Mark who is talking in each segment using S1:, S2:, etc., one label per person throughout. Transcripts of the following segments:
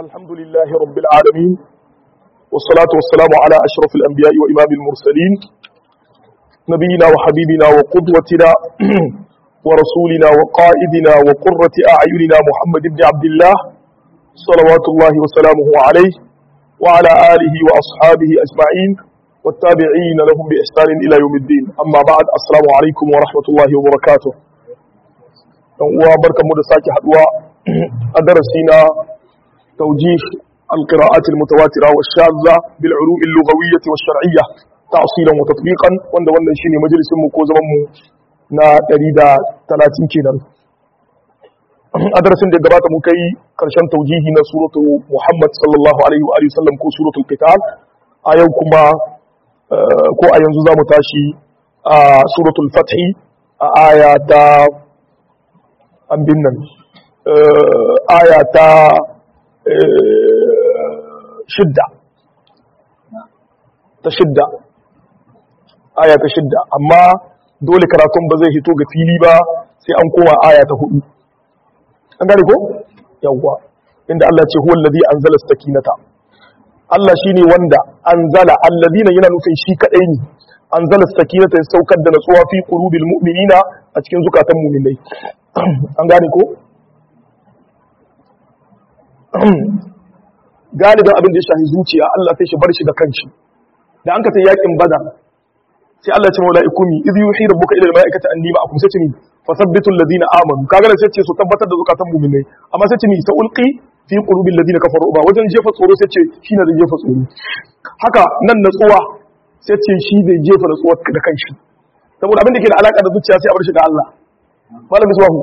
S1: الحمد لله رب العالمين والصلاة والسلام على أشرف الأنبياء وإمام المرسلين نبينا وحبيبنا وقدوتنا ورسولنا وقائدنا وقرة أعيننا محمد بن عبد الله صلوات الله وسلامه عليه وعلى آله وأصحابه أجمعين والتابعين لهم بإحسان إلى يوم الدين أما بعد السلام عليكم ورحمة الله وبركاته وبركة مدساكي حدوى أدرسنا توجيه القراءات المتواترة والشاذة بالعلوم اللغوية والشرعية تأصيلا وتطبيقا وند وند شيني مجلس مكو زمان نا دريدا 30 kenan a darasin da gabata mu kai karshen taujihi na suratu Muhammad sallallahu alaihi wa alihi wasallam ko suratul qital a yau kuma ko a yanzu zamu tashi a suratul fath a aya ta abin nan aya ta shidda ta shidda aya ta shidda amma dole karatun ba zai hito ga fili ba sai an koma aya ta hudu an gane ko yawwa inda Allah ce huwa allazi anzala sakinata Allah shine wanda anzala alladina yana nufin shi kadai ne anzala sakinata ya saukar da natsuwa fi qulubil mu'minina a cikin zukatan mu'minai an gane ko galibin abin da ya shahi zuciya Allah sai shi bar shi da kanshi da an ka ta yakin bada sai Allah ya ce mala'iku mi idh yuhi rabbuka ila al-mala'ikati anni ma'akum sai ce mi fasabbitu alladhina amanu kaga sai ce su tabbatar da zukatan mu'minai amma sai ce mi sa ulqi fi qulubil ladina kafaru ba wajen jefa tsoro sai ce shi ne da jefa tsoro haka nan natsuwa sai ce shi zai jefa natsuwa da kanshi saboda abin da ke da alaka da zuciya sai a bar shi ga Allah malam misbahu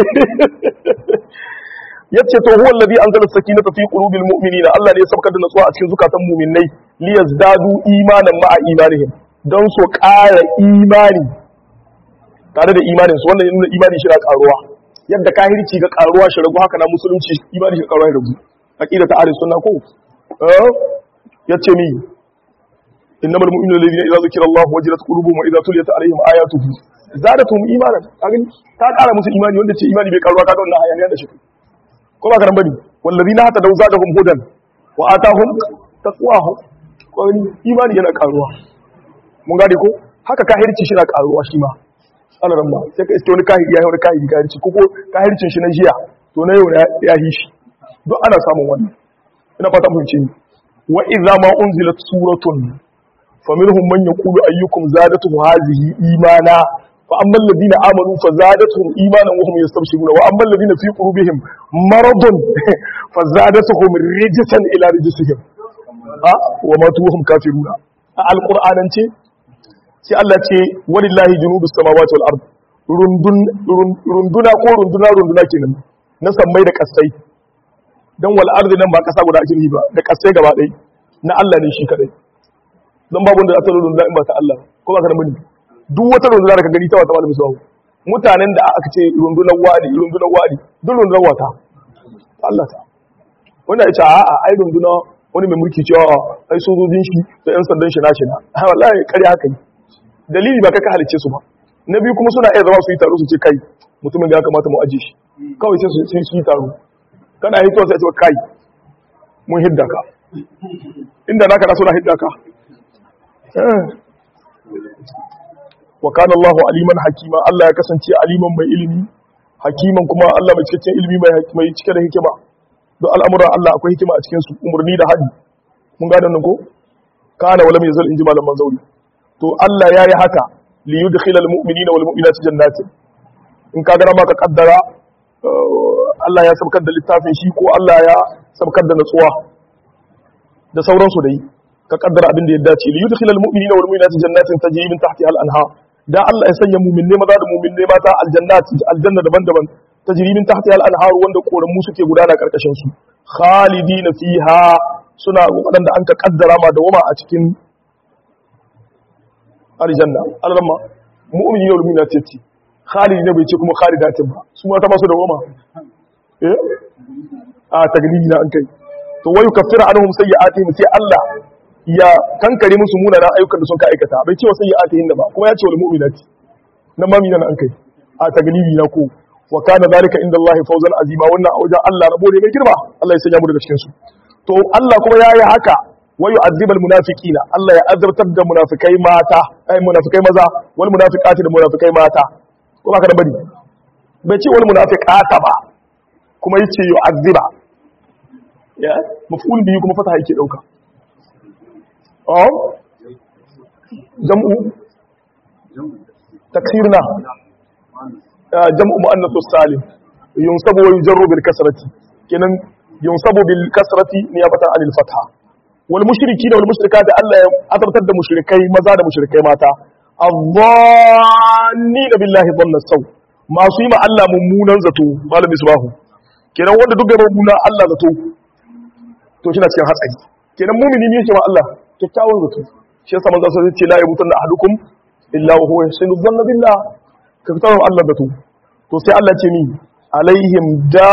S1: yace to huwa allazi anzala sakinata fi qulubil mu'minina Allah ne ya saukar da natsuwa a cikin zukatan mu'minai liyazdadu imanan ma'a imanihim don su ƙara imani tare da imanin su wannan nuna imani shi na karuwa yadda kahirci ga karuwa shi ragu haka na musulunci imani shi karuwa ya ragu aqida ta ahlus sunna ko eh yace mi innamal mu'minuna alladhina idza zukira Allah wajilat qulubuhum wa idza tuliyat alaihim ayatuhu zadatuhum imanan kaga ta ƙara musu imani wanda ce imani bai karuwa kaga wannan hayaniya da shi ko ba karan bane wallazina hata da zadahum hudan wa atahum taqwahum ko imani yana karuwa mun gane ko haka kahirci shi na karuwa shi ma alaran ma sai ka iske wani kahiri ya yi wani kahiri kahirci ko kahircin shi na jiya to na yau ya yi shi duk ana samun wannan ina fata mun ce wa idza ma unzilat suratun faminhum man yaqulu ayyukum zadatu hadhihi imana fa amma alladhina amanu fazadatuhum imanan wa hum yastabshiruna wa amma alladhina fi qulubihim maradun fazadatuhum rijsan ila rijsihim ha wa matu hum kafiruna a alqur'anance sai Allah ce walillahi junubus samawati wal ard rundun runduna ko runduna runduna kenan na sammai da kasai dan wal ard nan ba kasa guda ake ba da kasai gaba ɗaya na Allah ne shi kadai dan babu wanda aka runduna in ba ta Allah ko ba ka da muni duk wata runduna da ka gani ta wata malamin sawu mutanen da aka ce rundunar wani rundunar wani duk rundunar wata Allah ta wanda ya ce a'a ai runduna wani mai mulki cewa ai sojojin shi da yan sandan shi nashi na wallahi kare haka ne dalili ba kai ka halicce su ba na biyu kuma suna iya zama su yi taro su ce kai mutumin da ya kamata mu aje shi kawai sai su yi taro kana hito sai ce kai mun hidda ka inda naka na suna hidda ka wa kana Allahu aliman hakima Allah ya kasance aliman mai ilimi hakiman kuma Allah mai cikakken ilimi mai cike da hikima don al'amuran Allah akwai hikima a cikin su umarni da hadi mun gane nan ko kana wala mai zal inji malaman zauri to Allah ya yi haka li yudkhila almu'minina wal mu'minati jannatin in ka gara maka kaddara Allah ya sabkar da littafin shi ko Allah ya sabkar da natsuwa da sauransu dai ka kaddara abin da ya dace li yudkhila almu'minina wal mu'minati jannatin tajri min tahtiha al-anhar da Allah ya sanya mu'minne maza da mu'minne mata aljannati aljanna daban-daban tajri min tahtiha al-anhar wanda koramu suke gudana karkashin su khalidina fiha suna wadanda an ka kaddara ma da wama a cikin aljanna alramma mu'mini yau lumina ce ce khalidi ne bai ce kuma khalidatin ba su mata masu da goma eh a taglibi na an kai to wayu kaffira anhum sayyi'atihim sai Allah ya kankare musu munanan ayyukan da sun ka aikata bai ce wa sayyi'atihim da ba kuma ya ce wal mu'minati nan ma mina an kai a taglibi na ko wa kana zalika inda Allah fawzan azima wannan a wajen Allah rabo ne mai girma Allah ya sanya mu daga cikin su to Allah kuma yayi haka wa yu'azzibal munafiqina Allah ya azabtar da munafikai mata ai munafikai maza wal munafiqati da munafikai mata ko ba ka da bari bai ce wal munafiqata ba kuma yace yu'azziba ya maf'ul bihi kuma fata yake dauka oh jam'u taksirna jam'u muannath salim yunsabu wa yujarru bil kasrati kenan yunsabu bil kasrati niyabatan anil fatha wal mushriki da wal mushrikati Allah ya azabtar da mushrikai maza da mushrikai mata adh-dhanni billahi dhanna saw masu yi ma Allah mummunan zato malam misbahu kenan wanda duk da mummunan Allah zato to shi na cikin hatsari kenan mumini ne yake ma Allah kyakkyawan zato shi yasa manzo sai ce la yamutunna ahadukum illa wa huwa yahsinu dhanna billah ka fitar Allah zato to sai Allah ce mi alaihim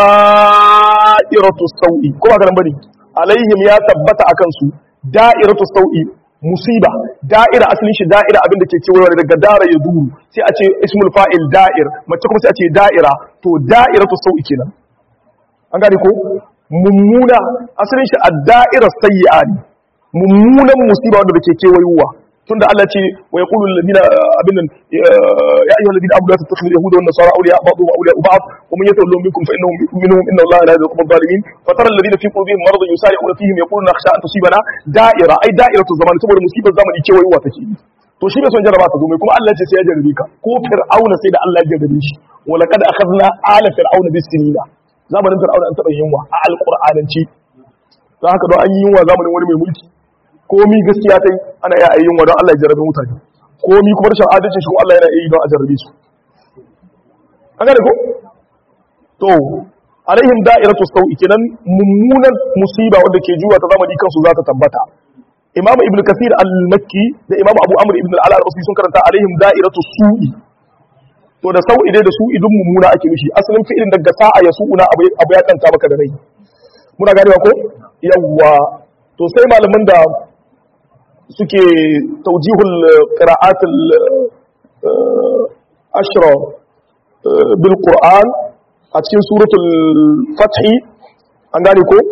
S1: da'iratu sau'i ko ba garan bane alaihim ya tabbata akan su da'iratu sau'i musiba da'ira asalin shi da'ira abin da ke cewa daga dara ya duru sai a ce ismul fa'il da'ir mace kuma sai a ce da'ira to da'iratu sau'i kenan an gane ko mummuna asalin shi ad-da'ira sayyi'a ne mummunan musiba wanda ke kewayowa tunda Allah ce wa yaqulu alladhina abin ya ayyuhal ladina amanu la tattakhidhu yahuda wan nasara awliya ba'dhum awliya ba'd wa man yatawallahum minkum fa innahum minhum inna Allah la yahdi al-zalimin fa tara alladhina fi qulubihim maradun yusari'una fihim yaquluna nakhsha an tusibana da'ira ay da'iratu zaman saboda musibar zamani kewayowa take to shi bai son jarraba ta zo mai kuma Allah ce sai ya jarrabe ka ko fir'auna sai da Allah ya jarrabe shi wa laqad akhadna ala fir'auna bis-sinina zamanin fir'auna an taba yunwa a alqur'ananci don haka don an yi yunwa zamanin wani mai mulki komi gaskiya sai ana iya ayyun wa don Allah ya jarrabe mutane komi kuma rashin adalci shi kuma Allah yana yi don a jarrabe su an gane ko to alaihim da'iratu sau'i kenan mummunan musiba wanda ke juwa ta zamani kansu za ta tabbata imam ibn kathir al-makki da imam abu amr ibn al-ala al-usbi sun karanta alaihim da'iratu su'i to da sau'i dai da su'i dun mummuna ake mishi asalin fi'ilin daga sa'a ya su'una abu ya kanta maka da rai muna ganewa ko yawwa to sai malaman da suke taujihul qira'atul ashra bil qur'an a cikin suratul fath an gane ko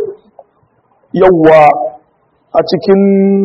S1: yawa a cikin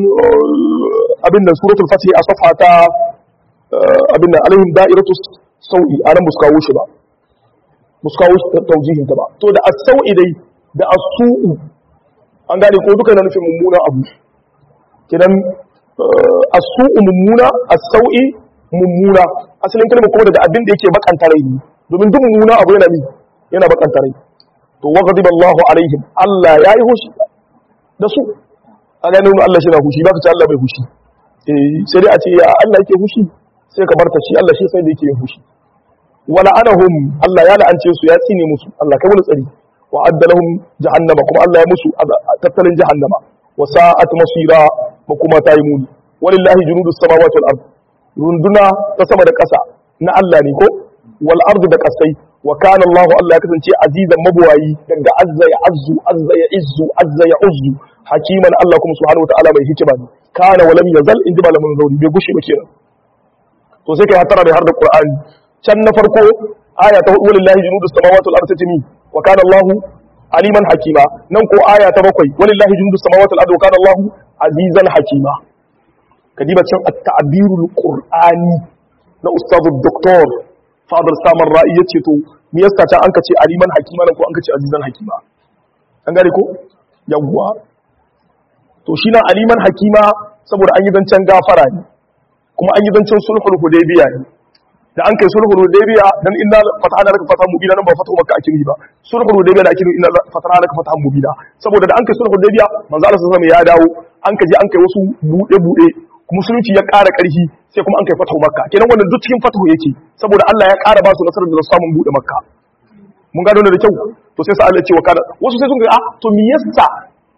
S1: abin da suratul fath a safa ta abin da alaihim da'iratu sau'i anan muskawo shi ba muskawo taujihin ta ba to da as-sau'i dai da as-su'u an gane ko duka yana nufin mummuna abu kidan as-su'u mummuna as-sau'i mummuna asalin kalmar kuma daga abin da yake bakanta rai ne domin duk mummuna abu yana mi yana bakanta rai to wa ghadiba Allahu alaihim Allah yayi hushi da su a ganin Allah shi na hushi ba ka ce Allah bai hushi eh sai dai a ce ya Allah yake hushi sai ka barta shi Allah shi sai da yake hushi wala anahum Allah ya la'ance su ya tsine musu Allah kai mu tsari wa adda lahum jahannama kuma Allah ya musu tattalin jahannama wa sa'at masira makuma ta yi muni walillahi junudus samawati wal ard runduna ta sama da ƙasa na Allah ne ko wal ard da ƙasai wa kana Allah Allah ya kasance azizan mabuwayi daga azza ya azzu azza ya izzu azza ya uzzu hakiman Allah kuma subhanahu wa ta'ala mai hikima ne kana wa lam yazal in ji malamin zauri bai gushe ba kenan to sai kai hatara da har da Qur'ani can na farko aya ta hudu walillahi junudus samawati wal ard tatmi wa kana Allahu aliman hakima nan ko aya ta bakwai walillahi junudus samawati wal ardi wa kana Allahu azizan hakima kadiba can at-ta'birul qur'ani na ustadu doktor fadar samar ra'i yace to me yasa ta an kace aliman hakima nan ko an kace azizan hakima an gane ko yawwa to shi na aliman hakima saboda an yi zancen gafara ne kuma an yi zancen sulhul hudaybiya ne da an kai sulhul hudaybiya dan inna fatahna laka fatahan mubina nan ba fatahu makka ake ba sulhul hudaybiya da ake inna fatahna laka fatahan mubina saboda da an kai sulhul hudaybiya manzo Allah sallallahu alaihi wasallam ya dawo an kaje an kai wasu bude bude musulunci ya ƙara ƙarfi sai kuma an kai fatahu makka kenan wannan duk cikin fatahu yake saboda Allah ya ƙara ba su nasarar da samun bude makka mun gano da kyau to sai sa Allah ya ce wa kana wasu sai sun ga a to me yasa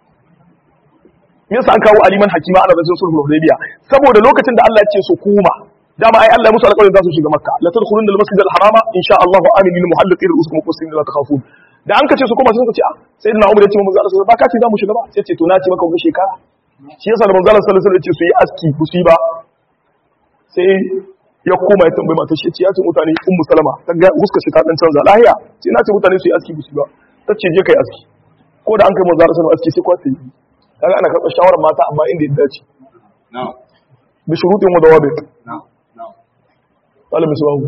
S1: me yasa an kawo aliman hakima ana zancen sulhul hudaybiya saboda lokacin da Allah ya ce su kuma dama ai Allah ya musu alƙawarin za su shiga makka la tadkhulun al masjid al harama insha Allah aminin muhalliqin rusukum muqsimin la takhafun da an kace su kuma sai suka ce a sayyidina Umar ya ce manzo Allah ba ka ce za mu shiga ba sai ce to na ce maka wani shekara shi yasa da manzo Allah sallallahu alaihi wasallam ya ce su yi aski ku su yi ba sai ya koma ya tambayi matar shi ya ce mutane ummu salama ta ga huskar shi ta dan canza lahiya sai na ce mutane su yi aski ku su yi ba ta ce je kai aski ko da an kai manzo Allah aski sai kwata yi kaga ana karɓar shawarar mata amma inda ya dace bi shurutin wa dawabit wala misbahu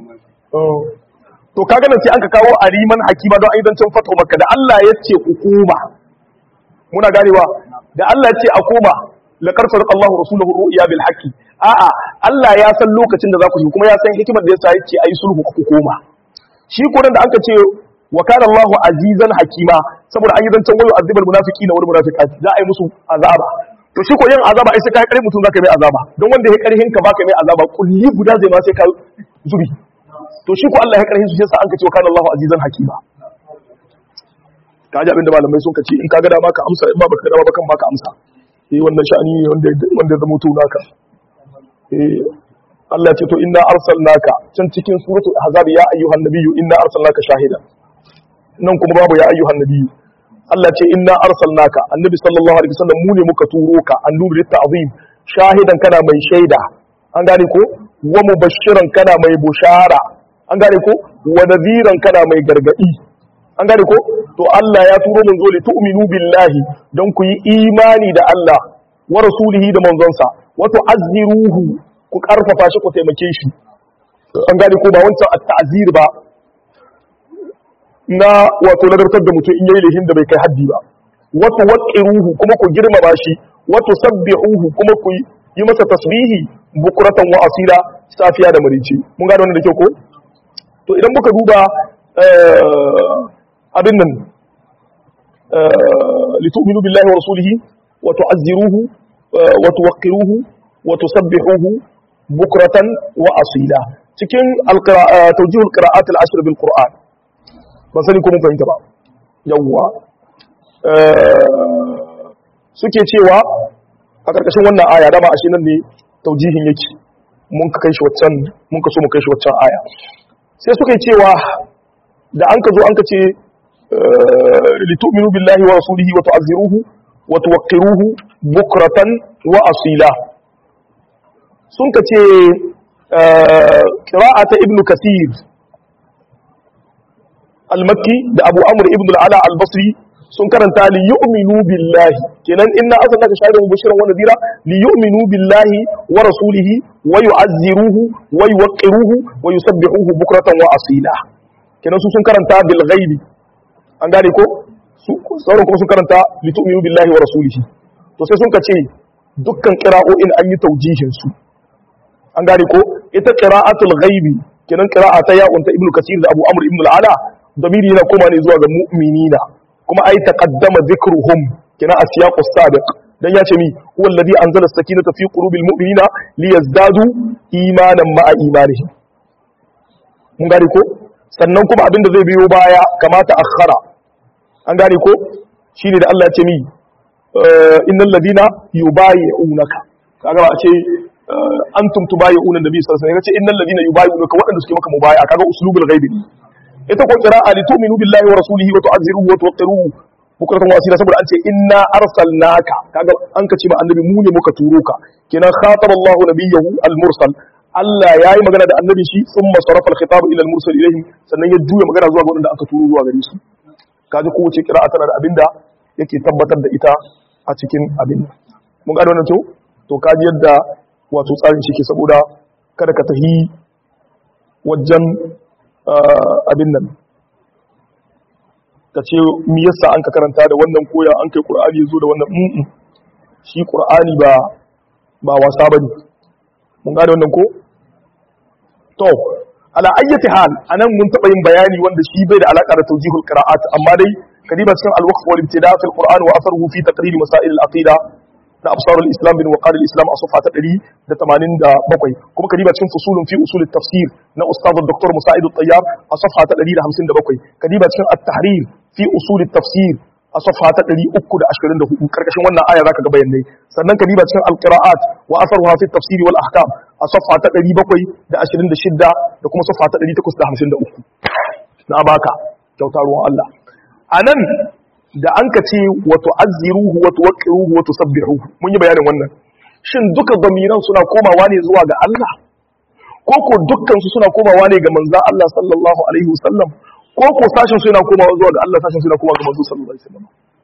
S1: to kaga nan sai an ka kawo ariman hakima don aidancin fatu makka da Allah ya ce hukuma muna ganewa da Allah ya ce a koma laqad sadaqa Allahu rasulahu ru'ya bil haqqi a'a Allah ya san lokacin da za ku yi kuma ya san hikimar da yasa ya ce ayi sulhu ku koma shi ko da aka ce wa kana Allahu azizan hakima saboda an yi zancen wayo azibal munafiqina wal munafiqati za a yi musu azaba to shi ko yin azaba ai sai kai kare mutum zaka mai azaba don wanda ya karhin ka baka mai azaba kulli guda zai ma sai ka zubi to shi ko Allah ya karhin su sai sa an ka ce wa kana Allahu azizan hakima kaji abinda malamai sun kace in kaga dama ka amsa in ba baka dama bakan baka amsa eh wannan sha'ani ne wanda wanda zama to naka eh Allah ya ce to inna arsalnaka can cikin suratul ahzab ya ayyuhan nabiyyu inna arsalnaka shahidan nan kuma babu ya ayyuhan nabiyyu Allah ce inna arsalnaka annabi sallallahu alaihi wasallam mu ne muka turo ka annubi lit ta'zim shahidan kana mai shaida an gane ko wa mubashiran kana mai bushara an gane ko wa nadhiran kana mai gargadi an gane ko to Allah ya turo mun zo li tu'minu billahi don ku yi imani da Allah wa rasulihi da manzonsa wa tu'azziruhu ku karfafa shi ku taimake shi an gane ko ba wancan at-ta'zir ba na wato nagartar da mutum in yayi lahin da bai kai haddi ba wato waqiruhu kuma ku girmama shi wato sabbihuhu kuma ku yi masa tasbihi bukuratan wa asila safiya da marici mun gane wannan da kyau ko to idan muka duba abin nan litu'minu billahi wa rasulihi wa tu'azziruhu wa tuwaqqiruhu wa tusabbihuhu bukratan wa asila cikin tawjihul qira'at al-ashr bil qur'an ban sani ko mun fahimta ba yawwa suke cewa a karkashin wannan aya dama ashe nan ne taujihin yake mun ka kai shi waccan mun ka so mu kai shi waccan aya sai suka yi cewa da an ka zo an ka ce litu'minu billahi wa rasulihi wa tu'azziruhu wa tuwaqqiruhu bukratan wa asila sun ka ce qira'ata ibnu kathir al-makki da abu amr ibn al-ala al-basri sun karanta li yu'minu billahi kenan inna arsalnaka shahidan mubashiran wa nadira li yu'minu billahi wa rasulihi wa yu'azziruhu wa yuwaqqiruhu wa yusabbihuhu bukratan wa asila kenan su sun karanta bil ghaibi an gane ko sauran kuma sun karanta li tu'minu billahi wa rasulihi to sai sun kace dukkan qira'o'in an yi taujihin su an gane ko ita qira'atul ghaibi kenan qira'a ta ya'un ta ibnu kasir da abu amr ibn al-ala damiri yana koma ne zuwa ga mu'minina kuma ai taqaddama dhikruhum kina asiyaq as-sabiq dan ya ce mi huwa alladhi anzala as-sakinata fi qulubil mu'minina liyazdadu imanan ma'a imanihim mun gane ko sannan kuma abinda zai biyo baya kamata akhara an gane ko shine da Allah ya ce mi innal ladina yubayi'unaka kaga ba a ce antum tubayi'una nabi sallallahu alaihi wasallam ya ce innal ladina yubayi'unaka waɗanda suke maka mubayi'a kaga uslubul ghaibi ne ita ko qira'a li tu'minu billahi wa rasulihi wa tu'azziruhu wa tuwaqqiruhu bukratan wa asila saboda an ce inna arsalnaka kaga an ka ce ma annabi mu ne muka turo ka kenan khataba Allah nabiyahu al-mursal Allah yayi magana da annabi shi thumma sarafa al-khitab ila al-mursal ilayhi sannan ya juya magana zuwa ga wanda aka turo zuwa gare su kaji ko wace qira'a tana da abinda yake tabbatar da ita a cikin abin mun gane wannan to to kaji yadda wato tsarin shi ke saboda kada ka tahi wajen abin nan ka ce mi yasa an ka karanta da wannan koya an kai qur'ani yazo da wannan mm shi qur'ani ba ba wasa bane mun gane wannan ko to ala ayyati hal anan mun taba yin bayani wanda shi bai da alaka da tawjihul qira'at amma dai kadiba cikin al-waqf wal ibtida' fi al-qur'an wa atharuhu fi taqrir masail al-aqida na absar al-islam bin waqar al-islam a safa ta 187 kuma kadiba cikin fusulun fi usul at-tafsir na ustad dr musa'id at-tayyab a safa ta 157 kadiba cikin at-tahrir fi usul at-tafsir a safa ta 324 karkashin wannan aya zaka ga bayanai sannan kadiba cikin al-qira'at wa atharuha fi at-tafsir wal ahkam a safa ta 726 da kuma safa ta 853 na baka kyautar ruwan Allah anan da an ka ce wato azziruhu wato waqiruhu wato sabbihuhu mun yi bayanin wannan shin duka zamiran suna komawa ne zuwa ga Allah ko ko dukkan su suna komawa ne ga manzon Allah sallallahu alaihi wasallam ko ko sashin su yana komawa zuwa ga Allah sashin su yana komawa ga manzon sallallahu alaihi wasallam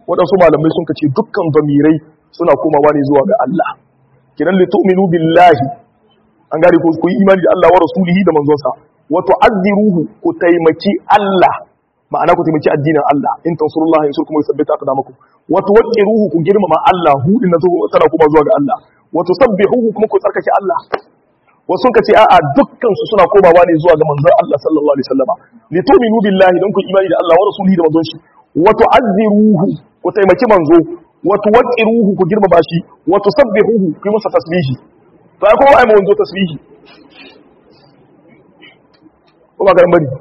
S1: waɗansu malamai sun kace dukkan zamirai suna komawa ne zuwa ga Allah kiran li tu'minu billahi an gane ko ku yi imani da Allah wa rasulihi da manzonsa wa tu'azziruhu ku taimaki Allah ma'ana ku taimaki addinin Allah in tansurullahi yansurkum wa yuthabbit aqdamakum wa tuwaqqiruhu ku girmama Allah hu din nazo tana kuma zuwa ga Allah wa tusabbihuhu kuma ku tsarkake Allah wasu ka ce a'a dukkan su suna komawa ne zuwa ga manzon Allah sallallahu alaihi wasallam li tu'minu billahi dan ku imani da Allah wa rasulihi da manzon shi wa tu'azziruhu ku taimaki manzo wa tuwaqqiruhu ku girmama shi wa tusabbihuhu ku yi masa tasbihi to ai kowa ai manzo tasbihi ko ba ga bari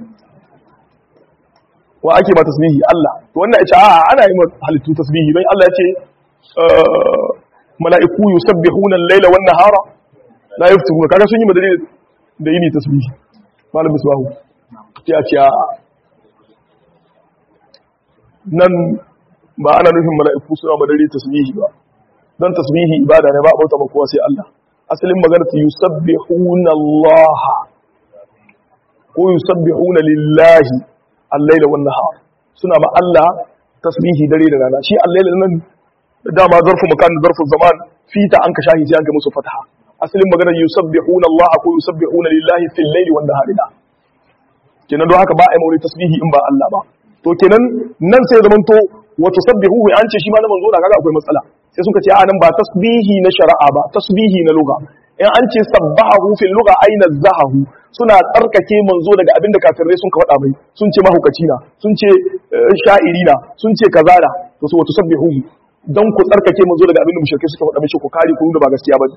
S1: wa ake ba tasbihi Allah to wannan ya ce a'a ana yi halittu tasbihi don Allah ya ce mala'iku yusabbihuna al-laila wan nahara la yaftuna kaga sun yi madari da yini tasbihi malam misbahu ya ce a'a nan ba ana nufin mala'iku suna madari tasbihi ba dan tasbihi ibada ne ba a bauta ba kowa sai Allah asalin magana ta yusabbihuna Allah ko yusabbihuna lillahi al-laila wan nahar suna ma Allah tasbihi dare da rana shi al-laila nan dama zarfu makan zarfu zaman fita an ka shahi sai an ga musu fataha asalin magana yusabbihuna Allah ko yusabbihuna lillahi fil laili wan nahari da kenan don haka ba a yi maulid tasbihi in ba Allah ba to kenan nan sai zaman to wa tusabbihuhu an ce shi ma na manzo da kaga akwai matsala sai suka ce a nan ba tasbihi na shari'a ba tasbihi na lugha in an ce sabbahu fil lugha aina zahahu suna tsarkake manzo daga abinda kafirai sun ka faɗa mai sun ce mahukaci na sun ce sha'iri na sun ce kazara to su wato sabbihu dan ku tsarkake manzo daga abinda mushrikai suka faɗa mai ku kare ku da ba gaskiya ba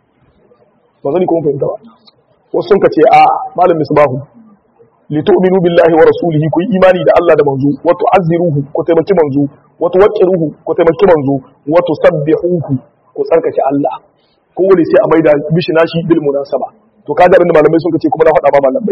S1: ba zani kuma fahimta ba wasu sun ka ce a malam misbahu li tu'minu billahi wa rasulihi ku yi imani da Allah da manzo wa tu'azziruhu ku taimaki manzo wa tuwaqqiruhu ku taimaki manzo wa tusabbihuhu ku tsarkake Allah kowane sai a maida mishi nashi bil munasaba to kaga abinda malamai sun kace kuma na faɗa ba malamai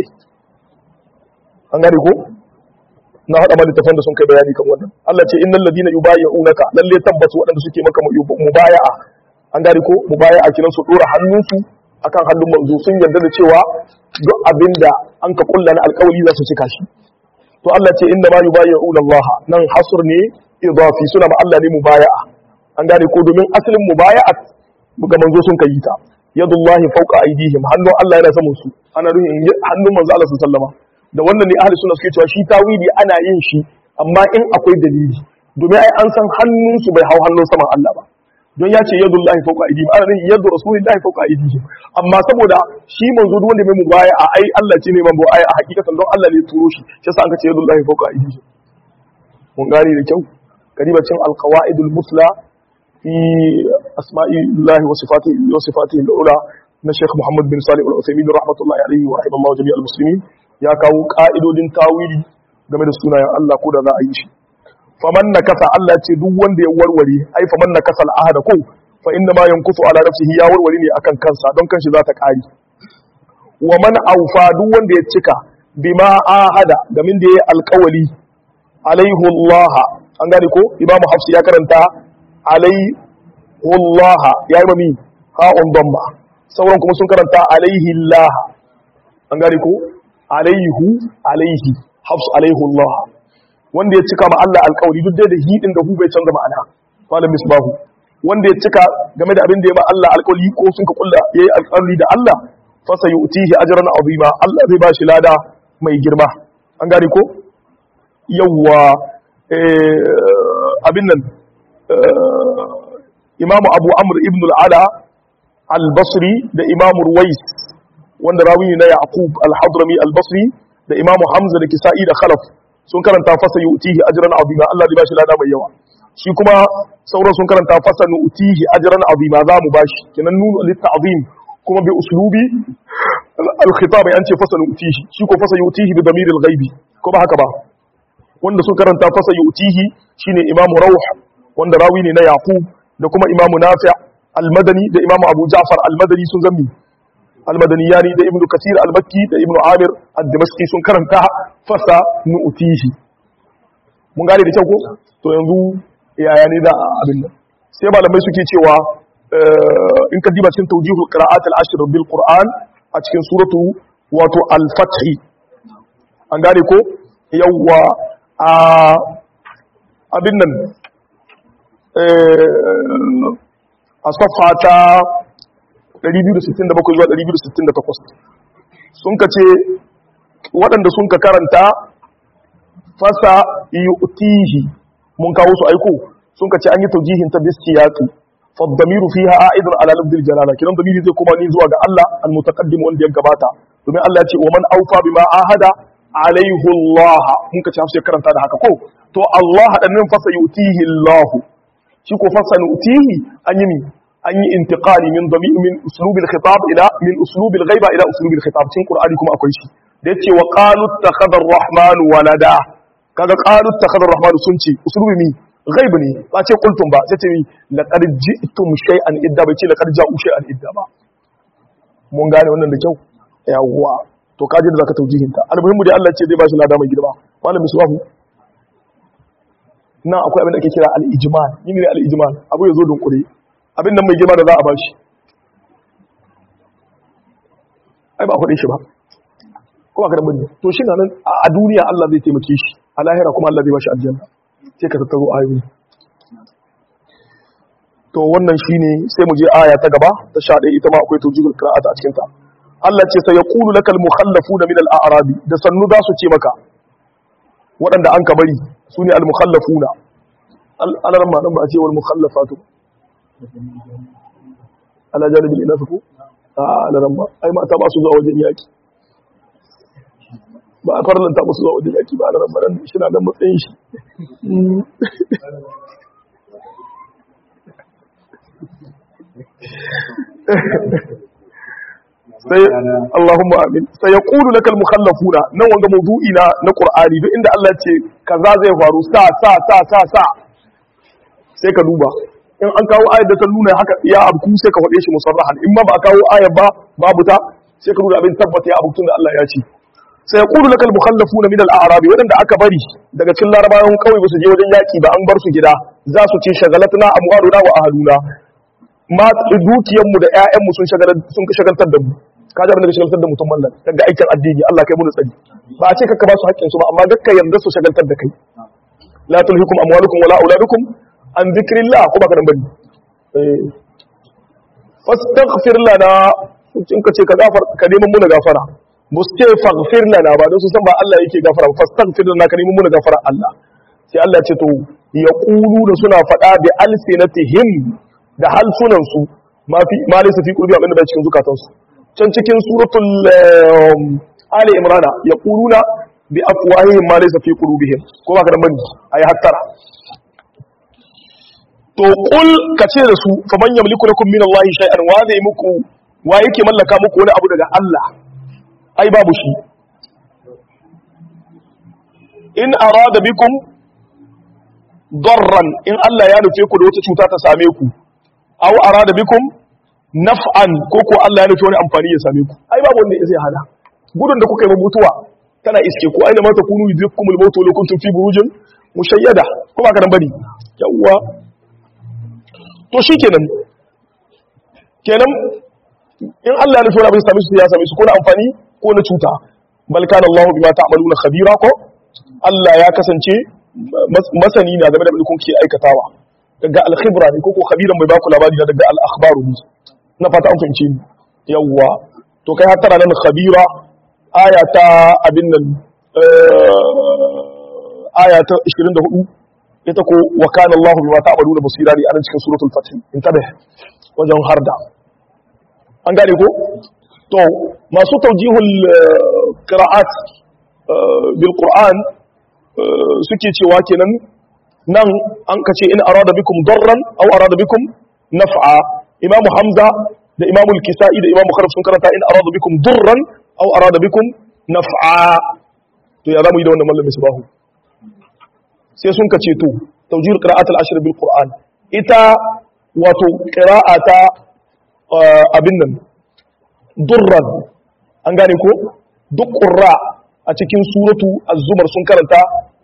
S1: an gane ko na faɗa ma littafan da sun kai bayani kan wannan Allah ce innal ladina yubayyi'unaka lalle tabbatu waɗanda suke maka mubaya'a an gane ko mubaya'a kiran su dora hannunsu akan hannun manzo sun yarda da cewa duk abinda an ka kulla na alƙawari za su cika shi to Allah ce inna ma yubayyi'una Allah nan hasr ne idafi suna ma Allah ne mubaya'a an gane ko domin asalin mubaya'a ga manzo sun kai ta yadullahi fawqa aydihim hannun Allah yana saman su ana nufin hannun manzo Allah sallama da wannan ne ahli sunna suke cewa shi tawili ana yin shi amma in akwai dalili domin ai an san hannun su bai hau hannun saman Allah ba don ya ce yadullahi fawqa aydihim ana nufin yadu rasulillahi fawqa aydihim amma saboda shi manzo duk wanda mai mubaya a ai Allah ce ne man ai a hakikatan don Allah ne turo shi shi yasa an ka ce yadullahi fawqa aydihim mun gane da kyau karibacin alqawaidul musla في أسماء الله وصفاته وصفاته الأولى na Sheikh Muhammad bin Salih Al-Uthaymeen rahmatullahi alaihi wa rahimallahu jami'al muslimin ya kawo ka'idodin tawili game da sunayen Allah ko da za a yi shi faman nakasa Allah ce duk wanda ya warware ai faman nakasa al-ahada ko fa inna ma yankusu ala nafsihi ya warware ne akan kansa don kanshi za ta kare wa man aufa duk wanda ya cika bima ahada gamin da ya alƙawali alaihi Allah an gane ko Imam Hafs ya karanta alaihi ya yi mami ha'un damma sauran kuma sun karanta alaihi Allah an gane ko alaihu alaihi hafsu alaihu Allah wanda ya cika ma Allah alkawari duk dai da hidin da hu bai canza ma'ana malam misbahu wanda ya cika game da abin da ya ma Allah alkawari ko sun ka kulla yayi alkawari da Allah fa sayutihi ajran azima Allah zai ba shi lada mai girma an gane ko yawwa abin nan imamu abu amr ibn al'ala al-basri da imamu ruwais wanda rawi na yaqub al-hadrami al-basri da imamu hamza da kisa'i da khalaf sun karanta fasa yu'tihi ajran azima Allah zai bashi lada mai yawa shi kuma sauran sun karanta fasa nu'tihi ajran azima za mu bashi kenan nunu lit-ta'zim kuma bi uslubi al-khitab an ce fasa nu'tihi shi ko fasa yu'tihi bi damir al-ghaibi ko ba haka ba wanda sun karanta fasa yu'tihi shine imamu rawh wanda rawi ne na yaqub da kuma imamu nafi al-madani da imamu abu ja'far al-madani sun zammi al-madani yani da ibnu kasir al-makki da ibnu amir ad-dimashqi sun karanta fasa nu'tihi mun gane da kyau ko to yanzu yaya ne da abin nan sai malamai suke cewa in ka diba cikin tawjihul qira'at al-ashr bil qur'an a cikin suratu wato al-fath an gane ko yawwa a abin nan a safa ta 267 zuwa 268 sun ka ce waɗanda sun ka karanta fasa yu'tihi mun kawo su aiko sun ka ce an yi taujihin ta bisiyatu faddamiru fiha a'idun ala lafdil jalala kiran damiri zai kuma ni zuwa ga Allah almutaqaddim wanda ya gabata domin Allah ya ce wa man awfa bima ahada alaihi Allah mun ka ce hafsa karanta da haka ko to Allah dan nan fasa yu'tihi Allah shi ko fasa yu'tihi an yi ni an yi intiqali min dami min uslubil khitab ila min uslubil ghaiba ila uslubil khitab cikin qur'ani kuma akwai shi da yace wa qalu takhadar rahman walada kaga qalu takhadar rahman sun ce uslubi mi ghaib ne ba ce qultum ba sai ce mi laqad ji'tum shay'an idda bai ce laqad ja'u shay'an idda ba mun gane wannan da kyau yawwa to kaji da zaka taujihin ta almuhimmu dai Allah ce zai bashi lada mai girma malam misbahu nan akwai abin da ake kira al-ijmal yin ne al-ijmal abu yazo dunkure abin nan mai girma da za a bashi ai ba a faɗin shi ba ko ba ka da to shi nan a duniya Allah zai taimake shi a lahira kuma Allah zai bashi aljanna sai ka tattaro ayoyi to wannan shine sai mu je aya ta gaba ta 11 ita ma akwai tawjihul qira'ata a cikin ta Allah ce sai yaqulu lakal mukhallafuna min al-a'rabi da sannu za su ce maka waɗanda an ka bari su ne al-mukhallafuna al-alarma nan ba a ce wal mukhallafatu ala janibin ina su a alaran ba ai mata ba su zuwa wajen yaki ba a farlanta musu zuwa wajen yaki ba alaran ba shi na dan matsayin shi sai Allahumma amin sai ya qulu lakal mukhallafuna nan wanga mawdu'i na na Qur'ani duk inda Allah ce kaza zai faru sa sa sa sa sa sai ka duba in an kawo ayar da ta nuna haka ya abku sai ka faɗe shi musarrahan in ma ba a kawo ayar ba babu ta sai ka nuna abin tabbata ya abku da Allah ya ce sai ya qulu lakal mukhallafuna min al-a'rabi wadanda aka bari daga cikin larabawan kawai ba su je wajen yaki ba an bar su gida za su ce shagalatna amwaluna wa ahluna ma dukiyar mu da ƴaƴan mu sun shagalar sun shagaltar da mu ka ji abin da shagaltar da mutum mallan daga aikin addini Allah kai mu tsari ba a ce kakka ba su haƙƙin su ba amma dakka yarda su shagaltar da kai la tulhikum amwalukum wala auladukum an zikirillah ko baka dan bari fastaghfir lana in ka ce ka gafar ka neman muna gafara mustaghfir lana ba don su san ba Allah yake gafara fastaghfir lana ka neman muna gafara Allah sai Allah ce to yaqulu da suna faɗa bi alsinatihim da halsunan su ma fi ma laysa fi qulubi abinda bai cikin zukatan su can cikin suratul ali imrana yaquluna bi afwahihim ma laysa fi qulubihim ko baka dan bari ayi hattara to kul ka ce da su fa man yamliku lakum min Allah shay'an wa zai muku wa yake mallaka muku wani abu daga Allah ai babu shi in arada bikum darran in Allah ya nufe ku da wata cuta ta same ku aw arada bikum naf'an ko ko Allah ya nufe wani amfani ya same ku ai babu wanda zai hana gudun da kuka yi mutuwa tana iske ku aina mata kunu yudrikumul mautu law kuntum fi burujin mushayyada ko ba ka dan bari yawwa to shi kenan kenan in Allah ya nufi wani abin sami su ya sami su ko na amfani ko na cuta balkan Allah bima ta'maluna khabira ko Allah ya kasance masani na game da abin kun ke aikatawa daga al-khibra ne ko ko khabiran mai baku labari daga al-akhbaru ne na fata an fahimce ni yawwa to kai har tana nan khabira aya ta abin nan aya ta 24 ita ko wa kana Allahu bima ta'maluna basira ne anan cikin suratul fath in tabe wajen harda an gane ko to masu tawjihul qira'at bil qur'an suke cewa kenan nan an kace in arada bikum darran aw arada bikum naf'a imam hamza da imam al-kisai da imam kharaf sun karanta in arada bikum darran aw arada bikum naf'a to ya zamu yi da wannan mallamin subahu sai sun ka ceto taujir qira'at al-ashr bil qur'an ita wato qira'ata abin nan durran an gane ko duk qurra a cikin suratu az-zumar sun karanta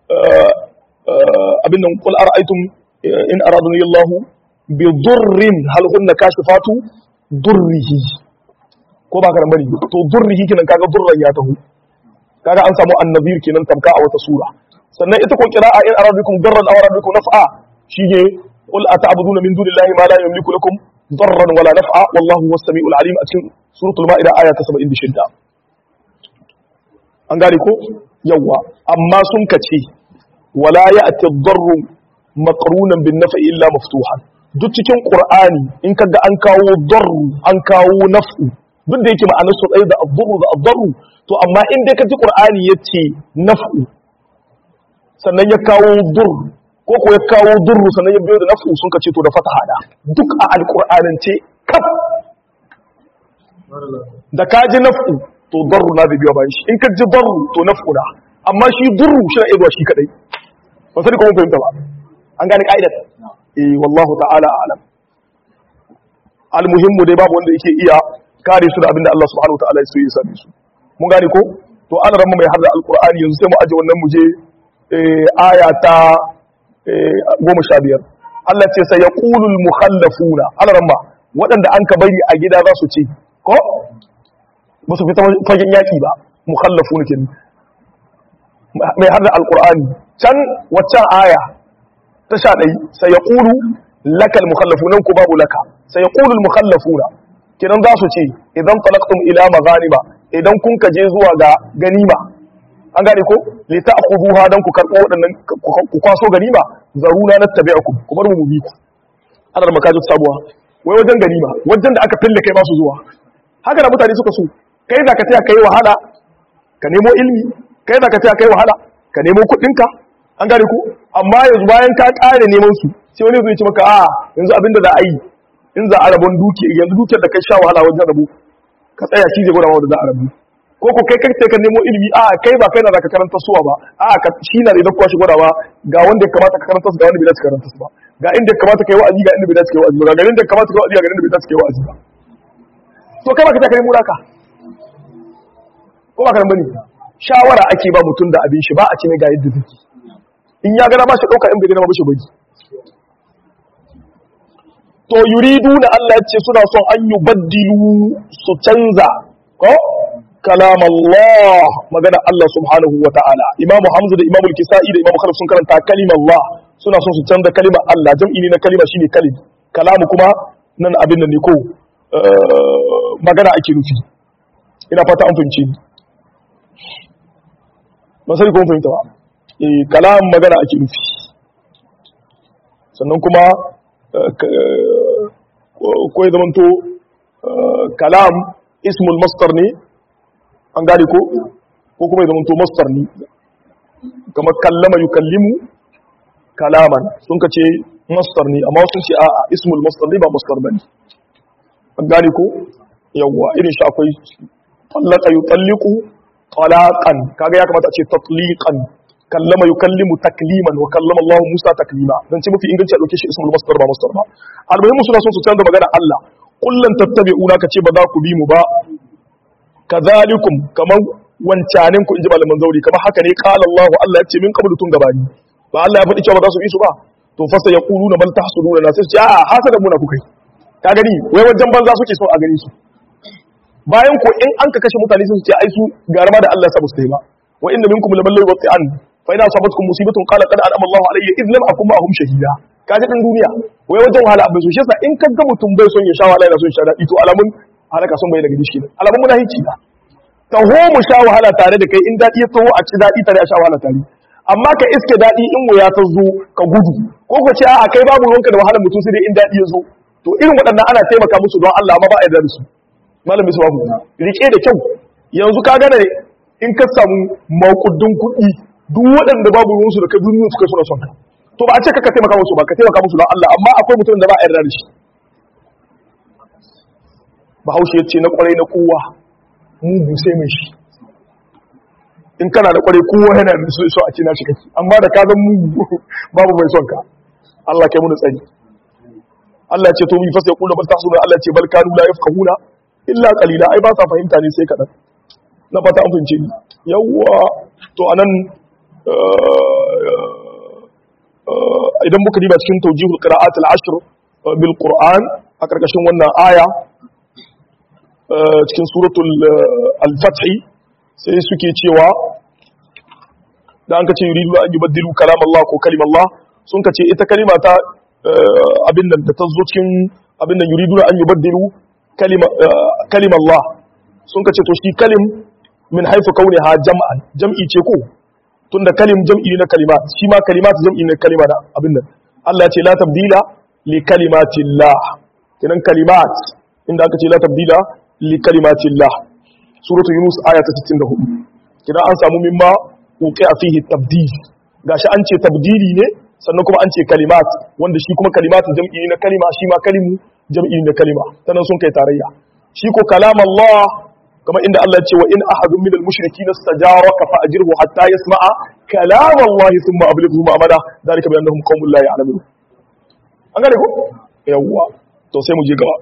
S1: abin nan qul ara'aytum in aradani Allah bi durrin hal hunna kashifatu durrihi ko ba ka bari to durrihi kinan kaga durran ya taho kaga an samu annabir kenan tamka a wata sura sannan ita ko kira'a in arabikum darran aw arabikum naf'a shige qul ata'buduna min dunillahi ma la yamliku lakum darran wala naf'a wallahu huwas samiul alim a cikin suratul ma'ida aya ta 76 an gane ko yawa amma sun kace wala ya'ti ad-darru maqrunan bin naf'i illa maftuhan duk cikin qur'ani in kaga an kawo darru an kawo naf'u duk da yake ma'anar su tsaye da ad-darru da ad-darru to amma in dai kaji qur'ani yace naf'u sannan ya kawo dur ko ko ya kawo durru sannan ya biyo da naf'u sun kace to da fataha da duk a alqur'anance kaf da kaji naf'u to darru na da biyo bayan shi in kaji darru to naf'u na amma shi durru shi na iya shi kadai ba sai ko mun fahimta ba an gane ka'idar eh wallahu ta'ala a'lam almuhimmu dai babu wanda yake iya kare su da abinda Allah subhanahu wataala ya so ya same su mun gane ko to an ramma mai harda alqur'ani yanzu sai mu aje wannan mu je aya ta goma sha biyar Allah ce sai yaqulul mukhallafuna an ramma waɗanda an ka bari a gida za su ce ko ba su fita fagen yaki ba mukhallafuna kin mai harda alqur'ani can waccan aya ta sha ɗai sai ya ƙulu lakal mukhallafu nan ku babu laka sai ya ƙulu mukhallafuna kinan za su ce idan talaqtum ila maghanima idan kun ka je zuwa ga ganima an gane ko li ta'khuduha dan ku karbo wadannan ku kwaso ganima zaruna nattabi'ukum ku bar mu mu bi ku ana da makaji sabuwa wai wajen ganima wajen da aka fille kai ba su zuwa haka da mutane suka so kai za ka taya kai wahala ka nemo ilmi kai za ka taya kai wahala ka nemo kuɗinka an gane ku amma yanzu bayan ka kare neman su sai wani zai ce maka a yanzu abinda za a yi in za a rabon duki yanzu dukiyar da kai sha wahala wajen rabu ka tsaya shi zai gwada wanda za a rabu ko ko kai kai ka nemo ilimi a kai ba kai na zaka karanta suwa ba a ka shi na da kuwa shi gwada ba ga wanda ya kamata ka karanta su ga wanda bai dace karanta su ba ga inda ya kamata kai wa'azi ga inda bai dace kai wa'azi ba ga garin da ya kamata kai wa'azi ga garin da bai dace kai wa'azi ba to kai ba ka ta kai muraka ko ba ka nan bane shawara ake ba mutum da abin shi ba a ce mai ga yadda take in ya gana ba shi ɗauka in bai gana ba shi bari to yuridu na Allah ce suna son an yi baddilu su canza ko kalam Allah magana Allah subhanahu wa ta'ala imamu hamza da imamu kisa'i da imamu khalif sun karanta kalimar Allah suna son su canza kalimar Allah jam'i ne na kalima shine kalim kalamu kuma nan abin nan ne ko magana ake nufi ina fata an fahimci ni ba sai ko fahimta ba kalam magana ake nufi sannan kuma ko ya zamanto kalam ismul mastar ne an gane ko ko kuma ya zamanto mastar ne kamar kallama yi kallimu kalaman sun ka ce mastar ne amma sun ce a'a ismul mastar ne ba mastar ba ne an gane ko yawwa irin shi akwai tallaka yi talliku talaqan kaga ya kamata a ce tatliqan kallama yukallimu takliman wa kallama Allah Musa taklima dan ce mafi inganci a dauke shi ismul masdar ba masdar ba almuhimmu suna son su canza magana Allah kullan tattabi'una kace ba za ku bi mu ba kadhalikum kaman wancanin ku inji malaman zauri kamar haka ne qala Allah Allah ya ce min qablu tun gabani ba Allah ya faɗi cewa ba za su bi su ba to fa sai yaquluna bal tahsuduna na sai a hasada muna kukai ka gani wai wajen banza suke so a gani su bayan ko in an ka kashe mutane sun ce ai su garama da Allah ya sa su yi ba wa inna minkum laman la yuqti'an fa ina sabatkum musibatun qala qad an'ama Allahu alayya idh lam akum ma'ahum shahida kaje din duniya wai wajen wahala abin so shi yasa in kaga mutum bai son ya sha wahala yana son ya sha dadi to alamun halaka son bai daga dishi ne alamun munafici da taho mu sha wahala tare da kai in dadi ya taho a ci dadi tare a sha wahala tare amma ka iske dadi in wuya ta zo ka gudu ko ka ce a kai babu ruwanka da wahalar mutum sai dai in dadi ya zo to irin waɗannan ana taimaka musu don Allah amma ba a yarda da su malam misbahu rike da kyau yanzu ka gane in ka samu makudin kuɗi duk waɗanda babu ruwansu da ka duniya suka suna son ka to ba a ce ka taimaka musu ba ka taimaka musu don Allah amma akwai mutum da ba a yarda da shi bahaushe ya ce na kwarai na kowa mugu sai mai shi in kana da kwarai kowa yana da so a ce na shi kake amma da ka zan mugu babu mai son ka Allah kai mun tsari Allah ya ce to bi fasa ya kula bal tahsuna Allah ya ce bal kanu la yafqahuna illa qalila ai ba sa fahimta ne sai kadan na fata an fahimce ni yawwa to anan idan muka diba cikin tawjihul qira'at al-ashr bil qur'an a karkashin wannan aya cikin suratul al-fath sai suke cewa da an kace yuridu an yubaddilu kalam Allah ko kalim Allah sun kace ita kalima ta abin nan da ta zo cikin abin nan yuriduna an yubaddilu kalima kalima Allah sun kace to shi kalim min haifu kauniha jam'an jam'i ce ko tunda kalim jam'i ne na kalimat shi ma kalimat jam'i ne kalima da abin nan Allah ya ce la tabdila li kalimatillah kinan kalimat inda aka ce la tabdila li kalimatillah suratul yunus aya ta 64 kidan an samu mimma uqi fihi tabdil gashi an ce tabdili ne sannan kuma an ce kalimat wanda shi kuma kalimat jam'i ne na kalima shi ma kalimu jam'i ne na kalima sanan sun kai tarayya shi ko kalam Allah kama inda Allah ya ce wa in ahadun min al-mushrikin istajaraka fa ajirhu hatta yasma'a kalam Allah thumma ablighu ma'amala dalika bi annahum qaumun la ya'lamun an gane ko yawwa to sai mu je gaba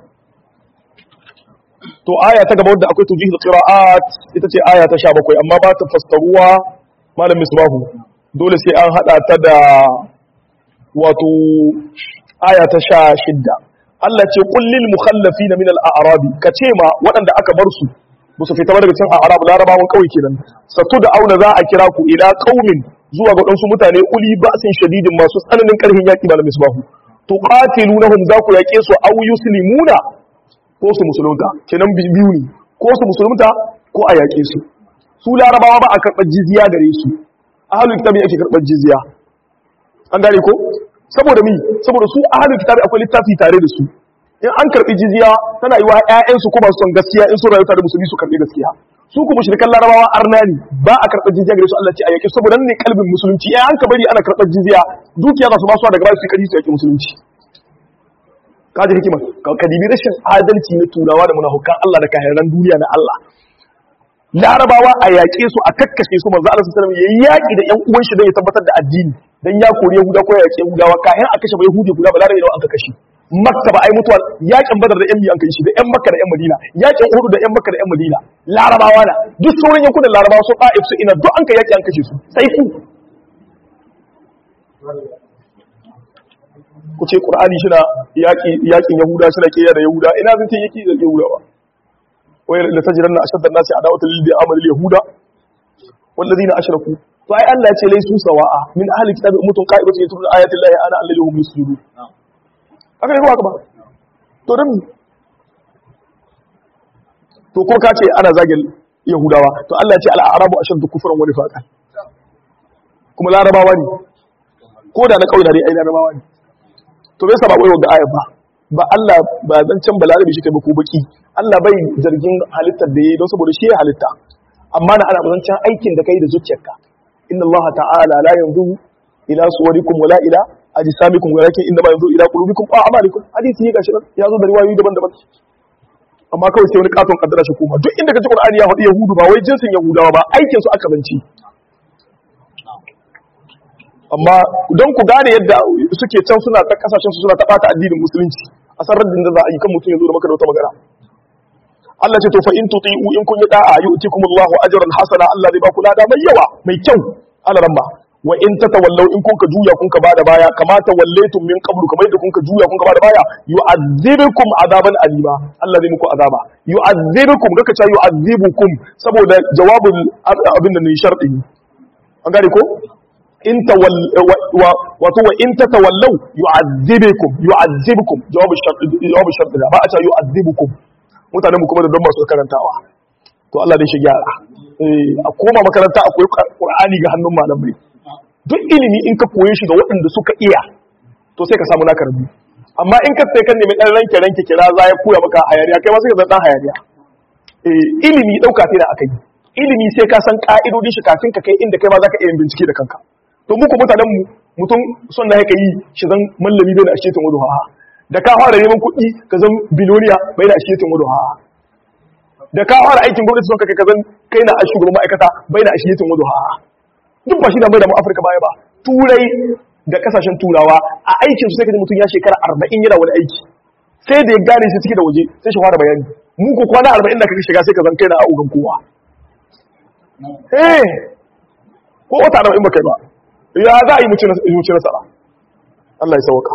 S1: to aya ta gaba wadda akwai tujihul qira'at ita ce aya ta 17 amma ba ta fassaruwa malam misbahu dole sai an hada ta da wato aya ta 16 Allah ce kullil mukhallafina min al-a'rabi kace ma waɗanda aka bar su ba su fita daga cikin a'rab larabawan kauye kenan satu da auna za a kira ku ila qaumin zuwa ga wadansu mutane uli ba'sin shadidin masu tsananin karhin yaki malam misbahu tuqatilunahum za ku yake su aw yuslimuna ko su musulunta kenan biyu ne ko su musulunta ko a yaƙe su su larabawa ba a karɓar jizya gare su ahalul kitabi ake karɓar jizya an gane ko saboda mi saboda su ahalul kitabi akwai littafi tare da su in an karɓi jizya tana yi wa ƴaƴansu ko masu son gaskiya in sun rayu tare da musulmi su karɓi gaskiya su kuma shirkan larabawa arnani ba a karɓar jizya gare su Allah ce a yaƙe saboda nan ne kalbin musulunci in an ka bari ana karɓar jizya dukiya za su ba su daga baya su yi kari su yaƙi musulunci kaji hikima ka dibi rashin adalci na turawa da munafukan Allah da kahiran duniya na Allah larabawa a yaƙe su a kakkashe su manzo Allah sallallahu alaihi wasallam yayi da ƴan uwan shi don ya tabbatar da addini dan ya kore Yahuda ko ya yaƙe Yahudawa kayan a kashe ba Yahudi guda ba larabawa da aka kashe Makka ba ai mutuwa yaƙin Badar da ƴan biyan kai shi da ƴan Makka da ƴan Madina yaƙin Uhud da ƴan Makka da ƴan Madina larabawa na duk sauran yankunan larabawa su Taif su ina duk an kai yaƙi an kashe su sai ku ku ce ƙur'ani shi na yaƙin yahuda shi na ƙiyar da yahuda ina zai ce yaƙi da yahuda ba wayar da ta jiran na ashadar nasi a dawata lilbi amalil yahuda wallazi na ashraku to ai Allah ya ce laisu sawa'a min ahli kitabi ummatun qa'ibatu yatluna ayati llahi ana allazi hum yusjudun aka yi haka ba to dan to ko ka ce ana zagin yahudawa to Allah ya ce al-arabu ashaddu kufran wa nifaqan kuma larabawa ne ko da na kauye da dai ai larabawa ne to bai saba koyo ga ayat ba ba Allah ba zan can balarabi shi kai ba ko baki Allah bai zargin halittar da yayi don saboda shi ya halitta amma na ana bazancan aikin da kai da zuciyarka inna Allah ta'ala la yanzuru ila suwarikum wala ila ajsamikum walakin inna ma yanzuru ila qulubikum wa a'malikum hadisi ne gashi ya zo da riwayoyi daban-daban amma kawai sai wani katon kaddara shi kuma duk inda kaji Qur'ani ya faɗi Yahudu ba wai jinsin Yahudawa ba aikin su aka banci amma don ku gane yadda suke can suna ta kasashen su suna ta bata addinin musulunci a san raddin da za a yi kan mutum ya zo da maka da wata magana Allah ce to fa in tuti'u in kun yi da'a yu'tikum Allahu ajran hasana Allah zai ba ku lada mai yawa mai kyau alaramma wa in tatawallaw in kun ka juya kun ka bada baya kama tawallaytum min qablu kamar yadda kun ka juya kun ka bada baya yu'adhibukum azaban alima Allah zai muku azaba yu'adhibukum kaka ce yu'adhibukum saboda jawabul abin da ne sharɗi an gane ko in wato wa in tatawallaw yu'adhibukum yu'adhibukum jawabu shart jawabu shart ba a ce yu'adhibukum mutanen mu kuma da don masu karantawa to Allah dai shi gyara eh a koma makaranta akwai Qur'ani ga hannun malamai duk ilimi in ka koye shi ga waɗanda suka iya to sai ka samu naka rabu amma in ka sai kan nemi dan ranke ranke kira za ya koya maka hayaniya kai ma sai ka zan dan hayaniya eh ilimi dauka sai da akai ilimi sai ka san ka'idodin shi kafin ka kai inda kai ma zaka iya bincike da kanka to muku mutanen mu mutum son da yake yi shi zan mallami bai da ashetin wudu ha da ka fara neman kuɗi ka zan biloniya bai da ashetin wudu ha da ka fara aikin gwamnati son kai ka zan kai na shugaban ma'aikata bai da ashetin wudu ha duk ba shi da mai da mu Afirka baya ba turai da kasashen turawa a aikin su sai ka ji mutum ya shekara 40 yana wani aiki sai da ya gane shi cike da waje sai shi fara bayani mu ko kwana 40 da kake shiga sai ka zan kai na augan kowa eh ko wata 40 ba kai ba ya za a yi muci nasara Allah ya sauka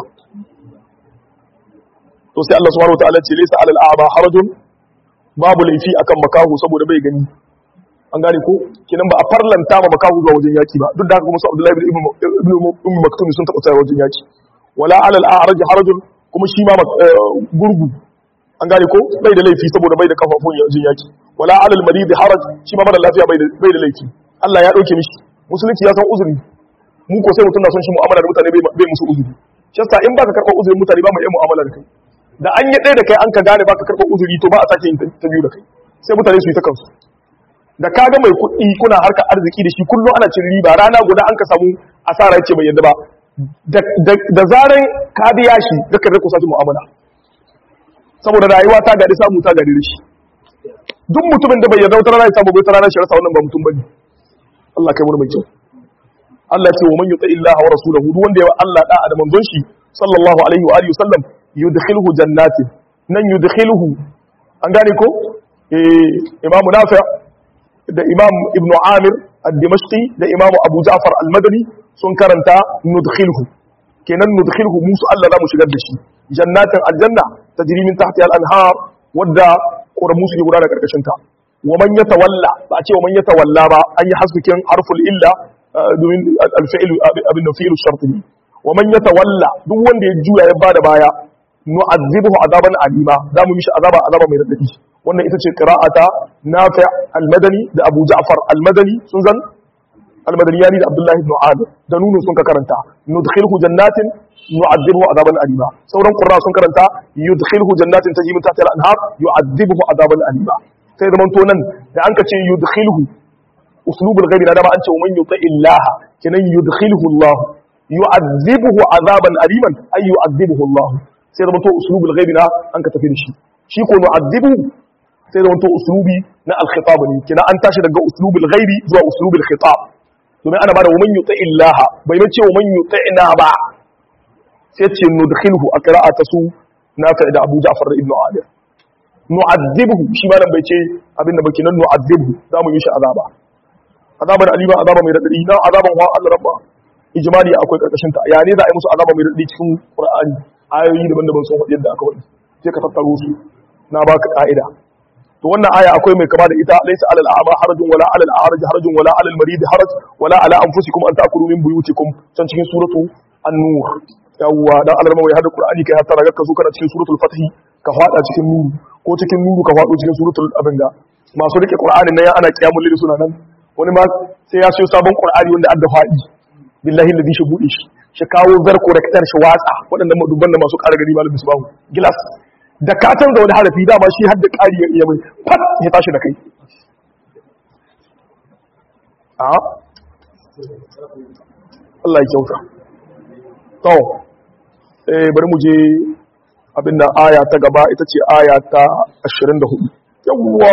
S1: to sai Allah subhanahu wataala ce laysa alal a'ma harajun babu laifi akan makahu saboda bai gani an gane ko kinan ba a farlanta ma makahu zuwa wajen yaki ba duk da haka kuma su Abdullahi ibn ibn Maktum sun taba tsaya wajen yaki wala ala al-a'raj harajun kuma shi ma gurgu an gane ko bai da laifi saboda bai da kafafun yanzu yaki wala ala al-marid haraj shi ma mara lafiya bai da bai da laifi Allah ya dauke mishi musulunci ya san uzuri mu ko sai mutum na son shi mu'amala da mutane bai musu uzuri shi yasa in baka karɓar uzurin mutane ba mu yi mu'amala da kai da an yi ɗaya da kai an ka gane baka karɓar uzuri to ba a sake yin ta biyu da kai sai mutane su yi ta kansu da ka ga mai kuɗi kuna harka arziki da shi kullum ana cin riba rana guda an ka samu asara yace bai yadda ba da zaran ka biya shi da ka riko sake mu'amala saboda rayuwa ta gari samu ta gari shi duk mutumin da bai yarda wata rana ya samu bai wata rana shi rasa wannan ba mutum bane Allah kai mu mai kyau Allah ce wa man yuti illaha wa rasulahu duk wanda ya Allah da'a da manzon shi sallallahu alaihi wa alihi wasallam yudkhilhu jannatin nan yudkhilhu an gane ko eh imamu nafi da imam ibn amir ad-dimashqi da imam abu ja'far al-madani sun karanta nudkhilhu kenan nudkhilhu musu Allah za mu shigar da shi jannatin aljanna tajri min tahtiha al-anhar wadda ƙoramu su guda da karkashin ta wa man yatawalla ba a ce wa man yatawalla ba an yi hasbikin harful illa domin alfa'il abin da fi'il shart ne wa man yatawalla duk wanda ya juya ya bada baya nu'azzibuhu azaban alima za mu mishi azaba azaba mai radadi wannan ita ce qira'ata nafi' al-madani da abu ja'far al-madani sun zan al-madani yani da abdullahi ibn amir da nunu sun ka karanta nudkhilhu jannatin nu'azzibuhu azaban alima sauran qurra sun karanta yudkhilhu jannatin tajri min tahtiha al-anhar yu'azzibuhu azaban alima sai zaman to nan da an ka ce yudkhilhu uslubul ghaibi da ma an ce man yuti illaha kenan yudkhilhu Allah yu'azzibuhu azaban aliman ay yu'azzibuhu Allah sai zaman to uslubul ghaibi na an ka tafi da shi shi ko nu'azzibuhu sai zaman to uslubi na al-khitab ne kenan an tashi daga uslubul ghaibi zuwa uslubul khitab domin ana bada man yuti illaha bai ne ce man yuti'na ba sai ce nudkhilhu a qira'ata su nafi da Abu Ja'far da Ibn Amir nu'azzibuhu shi ma nan bai ce abinda baki nan nu'azzibuhu za mu yi shi azaba azaban alima azaba mai radadi nan azaban wa Allah rabba ijmali akwai karkashin ta ya ne za a yi musu azaba mai radadi cikin Qur'ani ayoyi daban-daban sun faɗi yadda aka faɗi sai ka tattaro su na baka ka'ida to wannan aya akwai mai kama da ita laysa alal a'ma harajun wala alal a'raj harajun wala alal marid haraj wala ala anfusikum an ta'kulu min buyutikum can cikin suratu an-nur yawwa dan alarma wai hada qur'ani kai hatta raga ka zo kana cikin suratul fath ka fada cikin nuru ko cikin nuru ka fado cikin suratul abinga masu rike qur'ani nan ana kiyamul lil suna nan wani ma sai ya siyo sabon qur'ani wanda adda fadi billahi alladhi shi bude shi shi kawo zarko da kitar shi watsa waɗannan madubban da masu ƙara gari malamin su bawo gilas da ka canza wani harafi dama shi har da ƙari ya mai fat ya tashi da kai a Allah ya kyauta to eh bari mu je abinda aya ta gaba ita ce aya ta 24 yawwa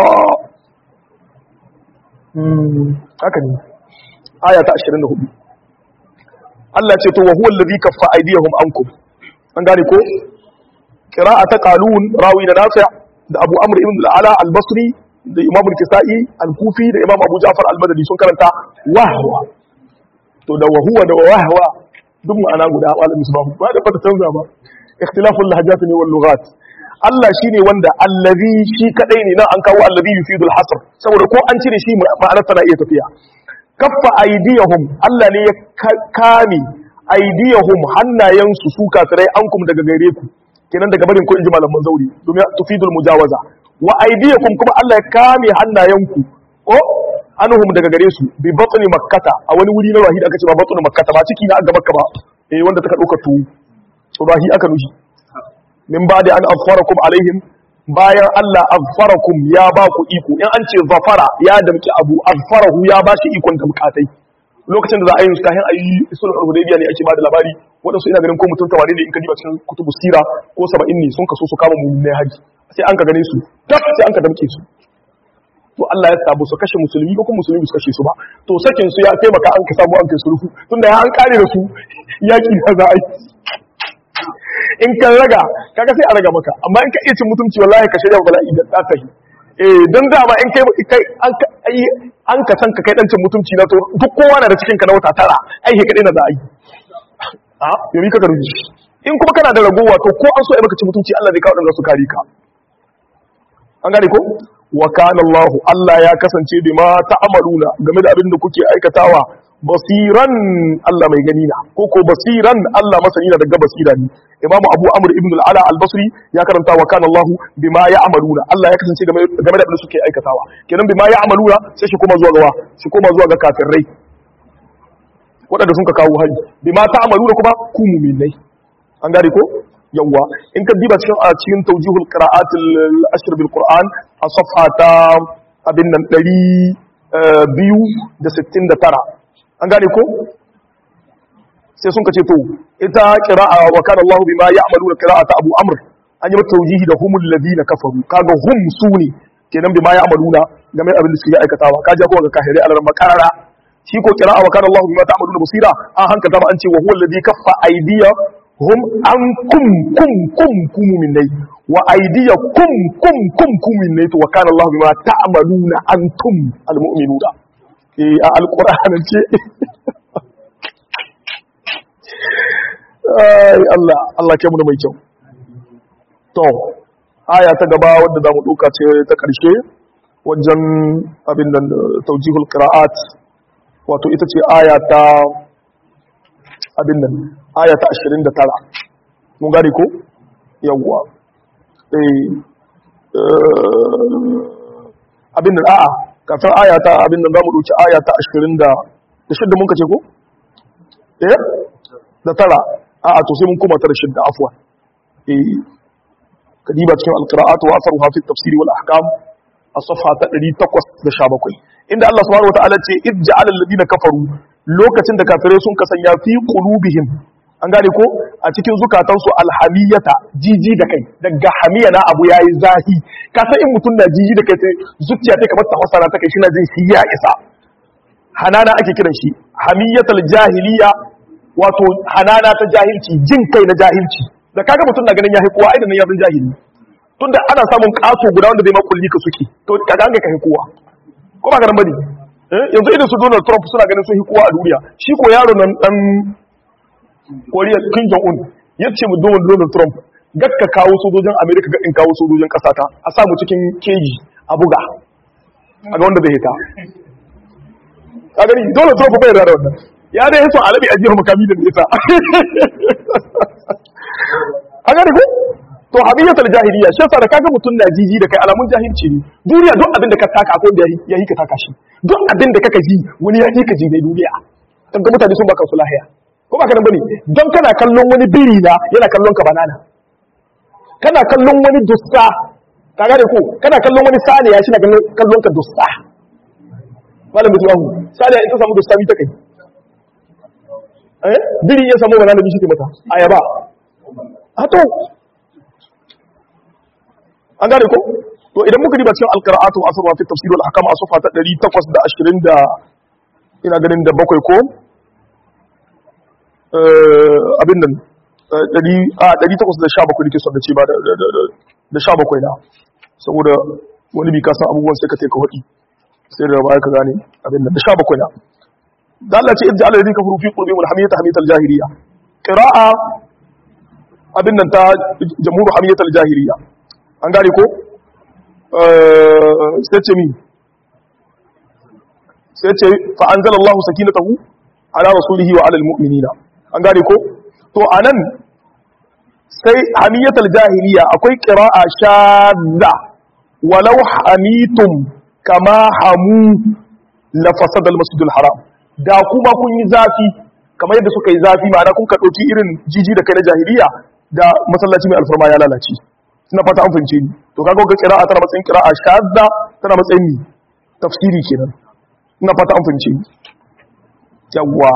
S1: hmm haka ne aya ta 24 Allah ce to wa huwa allazi kaffa aydiyahum ankum an gane ko qira'a ta qalun rawi da nafi' da Abu Amr ibn al-Ala al-Basri da Imam al-Kisa'i al-Kufi da Imam Abu Ja'far al-Madani sun karanta wahwa to da wahuwa da wahwa duk ma'ana guda malam misbah ba da fata canza ba ikhtilaful lahjat ne wal lughat Allah shine wanda allazi shi kadai ne nan an kawo allazi yufidul hasr saboda ko an cire shi ma'anar tana iya tafiya kaffa aydiyahum Allah ne ya kame aydiyahum hannayensu su kafirai ankum daga gare ku kenan daga barin ko inji malaman zauri domin tufidul mujawaza wa aydiyakum kuma Allah ya kame hannayenku ko anhum daga gare su bi batni makkata a wani wuri na wahid aka ce ba batni makkata ba ciki na aga makka ba eh wanda taka dauka tu rahi aka nushi min ba'di an afarakum alaihim bayan Allah afarakum ya ba ku iko in an ce zafara ya damki abu afarahu ya ba shi ikon damkatai lokacin da za a yi kahin ayi sulhul hudaybiya ne ake ba da labari wadansu ina ganin ko mutum tawari ne in ka diba cikin kutubu sira ko 70 ne sun kaso su kama mu ne haji sai an ka gane su tak sai an ka damke su to Allah ya sabu su kashe musulmi ko kuma musulmi su kashe su ba to sakin su ya taimaka an ka samu an kai sulhu tunda ya an kare da su yaki da za a yi in ka raga kaga sai a raga maka amma in ka iya cin mutunci wallahi ka shirya bala'i da tsaka shi eh dan dama in kai kai an ka an ka san ka kai dan cin mutunci na to duk kowa na da cikin ka na wata tara ai he kadai na za a yi a yari ka garuji in kuma kana da ragowa to ko an so ai maka cin mutunci Allah zai kawo dan su kare ka an gane ko wa kana Allah Allah ya kasance bima ta'amaluna game da abin da kuke aikatawa basiran Allah mai gani na ko ko basiran Allah masani na daga basira ne imamu abu amr ibn al-ala al-basri ya karanta wa kana Allah bima ya'maluna Allah ya kasance game da abin da suke aikatawa kenan bima ya'maluna sai shi koma zuwa ga shi koma zuwa ga kafirai waɗanda sun ka kawo hari bima ta'maluna kuma ku mu'minai an gane ko yawwa in ka diba cikin a cikin tawjihul qira'at al-ashr bil qur'an a safha ta abin nan 269 an gane ko sai sun kace to ita qira'a wa kana Allahu bima ya'maluna qira'ata Abu Amr an yi tawjihi da humul ladina kafaru kaga hum suni kenan bima ya'maluna game abin da suke aikatawa kaje ko ga kafirai alaran makarara shi ko qira'a wa kana Allahu bima ta'maluna basira an hankalta ma an ce wa huwa alladhi kaffa aydiya hum an kum kum kum kum minnai wa aydiya kum kum kum kum minnai to wa kana Allahu bima ta'maluna antum almu'minuna eh a alqur'anin ce ai Allah Allah ke mu da mai kyau to aya ta gaba wadda zamu duka ce ta karshe wajen abin nan tawjihul qira'at wato ita ce aya ta abin nan aya ta 29 mun gane ko yawwa eh abin nan a'a kafin aya ta abin nan zamu dauki aya ta 20 da da shidda mun kace ko eh da tara a'a to sai mun koma ta da shidda afwan eh kadiba cikin alqira'atu wa asaruha fi tafsiri wal ahkam as-safha ta 817 inda Allah subhanahu wa ta'ala ce ij'al alladhina kafaru lokacin da kafirai sun kasanya fi qulubihim an gane ko a cikin zukatansu alhamiyata jiji da kai daga hamiya na abu yayi zahi ka san in mutum na jiji da kai sai zuciya ta kamar ta hasara ta kai shi na jin shi ya isa hanana ake kiran shi hamiyatal jahiliya wato hanana ta jahilci jin kai na jahilci da kaga mutum na ganin ya kowa ai da nan ya zan jahili tunda ana samun kaso guda wanda zai makulli ka suke to kaga an ga kai kowa ko ba ganin bane yanzu idan su Donald Trump suna ganin sun kowa a duniya shi ko yaro nan dan Koriya Kim Jong Un yace mu Donald Trump gakka kawo sojojin America ga in kawo sojojin kasata a samu cikin keji a buga a ga wanda zai hita ka gani Donald Trump bai da wannan ya dai yaso alabi a jihar makami da nisa a gani ko to habiyatul jahiliya shi yasa da kaga mutun na jiji da kai alamun jahilci ne duniya duk abin da ka taka akwai da ya yi ka taka shi duk abin da kaka ji wani ya yi ka ji dai duniya kaga mutane sun baka su lahiya ko baka nan bane don kana kallon wani biri na yana kallon ka banana kana kallon wani dusta ka gane ko kana kallon wani saniya shi na kallon ka dusta malam bisbahu saniya in ta samu dusta mi ta kai eh biri ya samu banana bi shi ke mata ayaba a to an gane ko to idan muka riba cikin alqira'atu wa asrwa fi tafsir wal ahkam asfa ta 820 da ina ganin da bakwai ko abin nan 817 nake son da ce ba da 17 na saboda wani bi ka san abubuwan sai ka taika hudi sai da baya ka gane abin nan da 17 na da Allah ce idda alladhi kafaru fi qulubihim alhamiyata hamiyatal jahiliya qira'a abin nan ta jamhur hamiyatal jahiliya an gane ko sai ce mi sai ce fa anzalallahu sakinatahu ala rasulihi wa ala almu'minina an gane ko to anan sai hamiyatul jahiliya akwai qira'a shadda walau hamitum kama hamu la fasada almasjidul haram da kuma kun yi zafi kamar yadda suka yi zafi ma'ana kun ka dauki irin jiji da kai na jahiliya da masallaci mai alfarma ya lalace ina fata an fahimce ni to kaga ga qira'a tana matsayin qira'a shadda tana matsayin ni tafsiri kenan ina fata an fahimce ni yawwa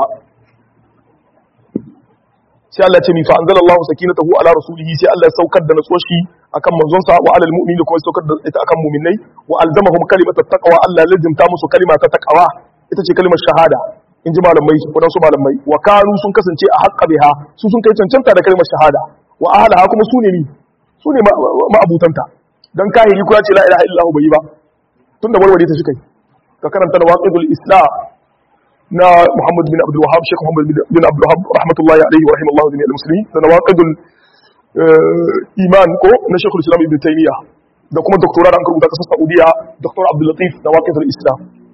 S1: sai Allah ce mi fa anzalallahu sakinatahu ala rasulihi sai Allah ya saukar da natsuwar shi akan manzon sa wa alal mu'minin kuma saukar da ita akan mu'minai wa alzamahum kalimatat taqwa Allah ya lazimta musu kalima ta taqwa ita ce kalimar shahada in ji malamai waɗansu malamai wa kanu sun kasance a haƙƙa biha su sun kai cancanta da kalimar shahada wa ahalaha kuma su ne ni su ne ma'abutanta don kahiri kuma ce la ilaha illallah bai yi ba tun da warware ta shi kai ka karanta da waqidul islam na Muhammad bin Abdul Wahhab Sheikh Muhammad bin Abdul Wahhab rahmatullahi alaihi wa rahimallahu jami'al muslimin da nawaqidul iman ko na Sheikhul Islam Ibn Taymiyyah da kuma doktora da an rubuta kasar Saudiya Dr. Abdul Latif nawaqidul islam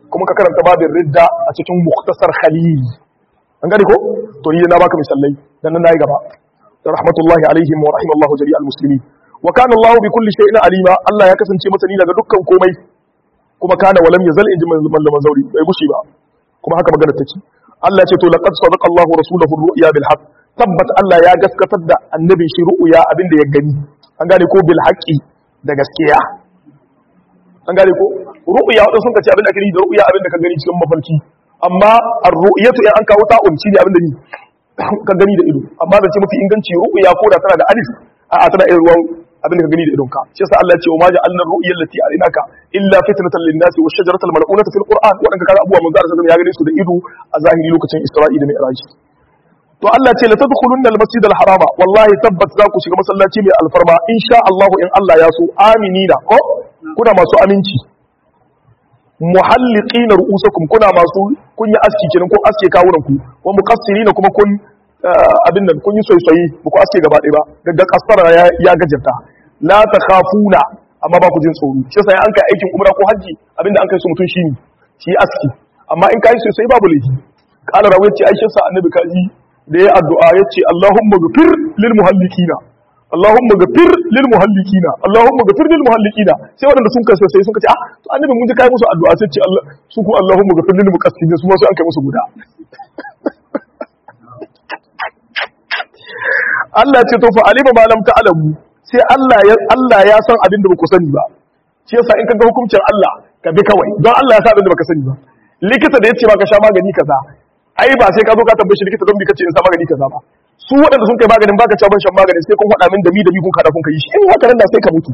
S1: kuma ka karanta babin ridda a cikin muktasar khalil an gane ko to ni na baka misalai dan nan nayi gaba rahmatullahi alaihim wa rahimallahu jami'al muslimin wa kana Allah bi kulli shay'in alima Allah ya kasance masani daga dukkan komai kuma kana walam yazal inji malaman zauri bai gushi ba kuma haka magana take Allah ya ce to laqad sadaqa Allah rasuluhu ru'ya bil haqq tabbat Allah ya gaskatar da annabin shi ru'ya abinda ya gani an gane ko bil haqqi da gaskiya an gane ko ru'ya wadanda sun kace abinda ake yi da ru'ya abinda ka gani cikin mafarki amma ar-ru'yatu in an kawo ta'un shine abinda ni ka gani da ido amma da ce mafi inganci ru'ya ko da tana da alif a tana irin ruwan abin da ka gani da idonka shi yasa Allah ya ce wa ma ja'alna ar-ru'ya allati arinaka illa fitnatan lin-nasi wa shajaratal mal'unata fil qur'an wadanda kaga abuwa manzo Allah ya gane su da ido a zahiri lokacin Isra'i da Mi'raj to Allah ce la tadkhulunna al-masjid al-harama wallahi tabbat za ku shiga masallaci mai alfarma insha Allah in Allah ya so aminina ko kuna masu aminci muhalliqina ru'usakum kuna masu kun yi aski kenan ko aske kawunan ku wa muqassirina kuma kun abin nan kun yi soyayyi ba ku aske gaba ɗaya ba daga kasara ya gajarta la takhafuna amma ba ku jin tsoro shi yasa an kai aikin umra ko haji abinda an kai su mutun shine shi aski amma in kai soyayyi babu laifi qala rawi ce aisha sa annabi kaji da ya addu'a yace Allahumma ghfir lil muhallikina Allahumma ghfir lil muhallikina Allahumma ghfir lil muhallikina sai wadanda sun kai sai sun kace ah to annabi mun ji kai musu addu'a sai ce Allah su ku Allahumma ghfir lil muqassimin su ma sai an kai musu guda Allah ce to fa alima ma lam ta'lamu sai Allah ya Allah ya san abin da baku sani ba shi yasa in ka ga hukuncin Allah ka bi kawai don Allah ya san abin da baka sani ba likita da yace baka sha magani kaza ai ba sai ka zo ka tambaye shi likita don bi kace in sa magani kaza ba su waɗanda sun kai maganin baka cewa ban shan magani sai kun faɗa min da mi da mi kun kada kun kai shi in haka nan da sai ka mutu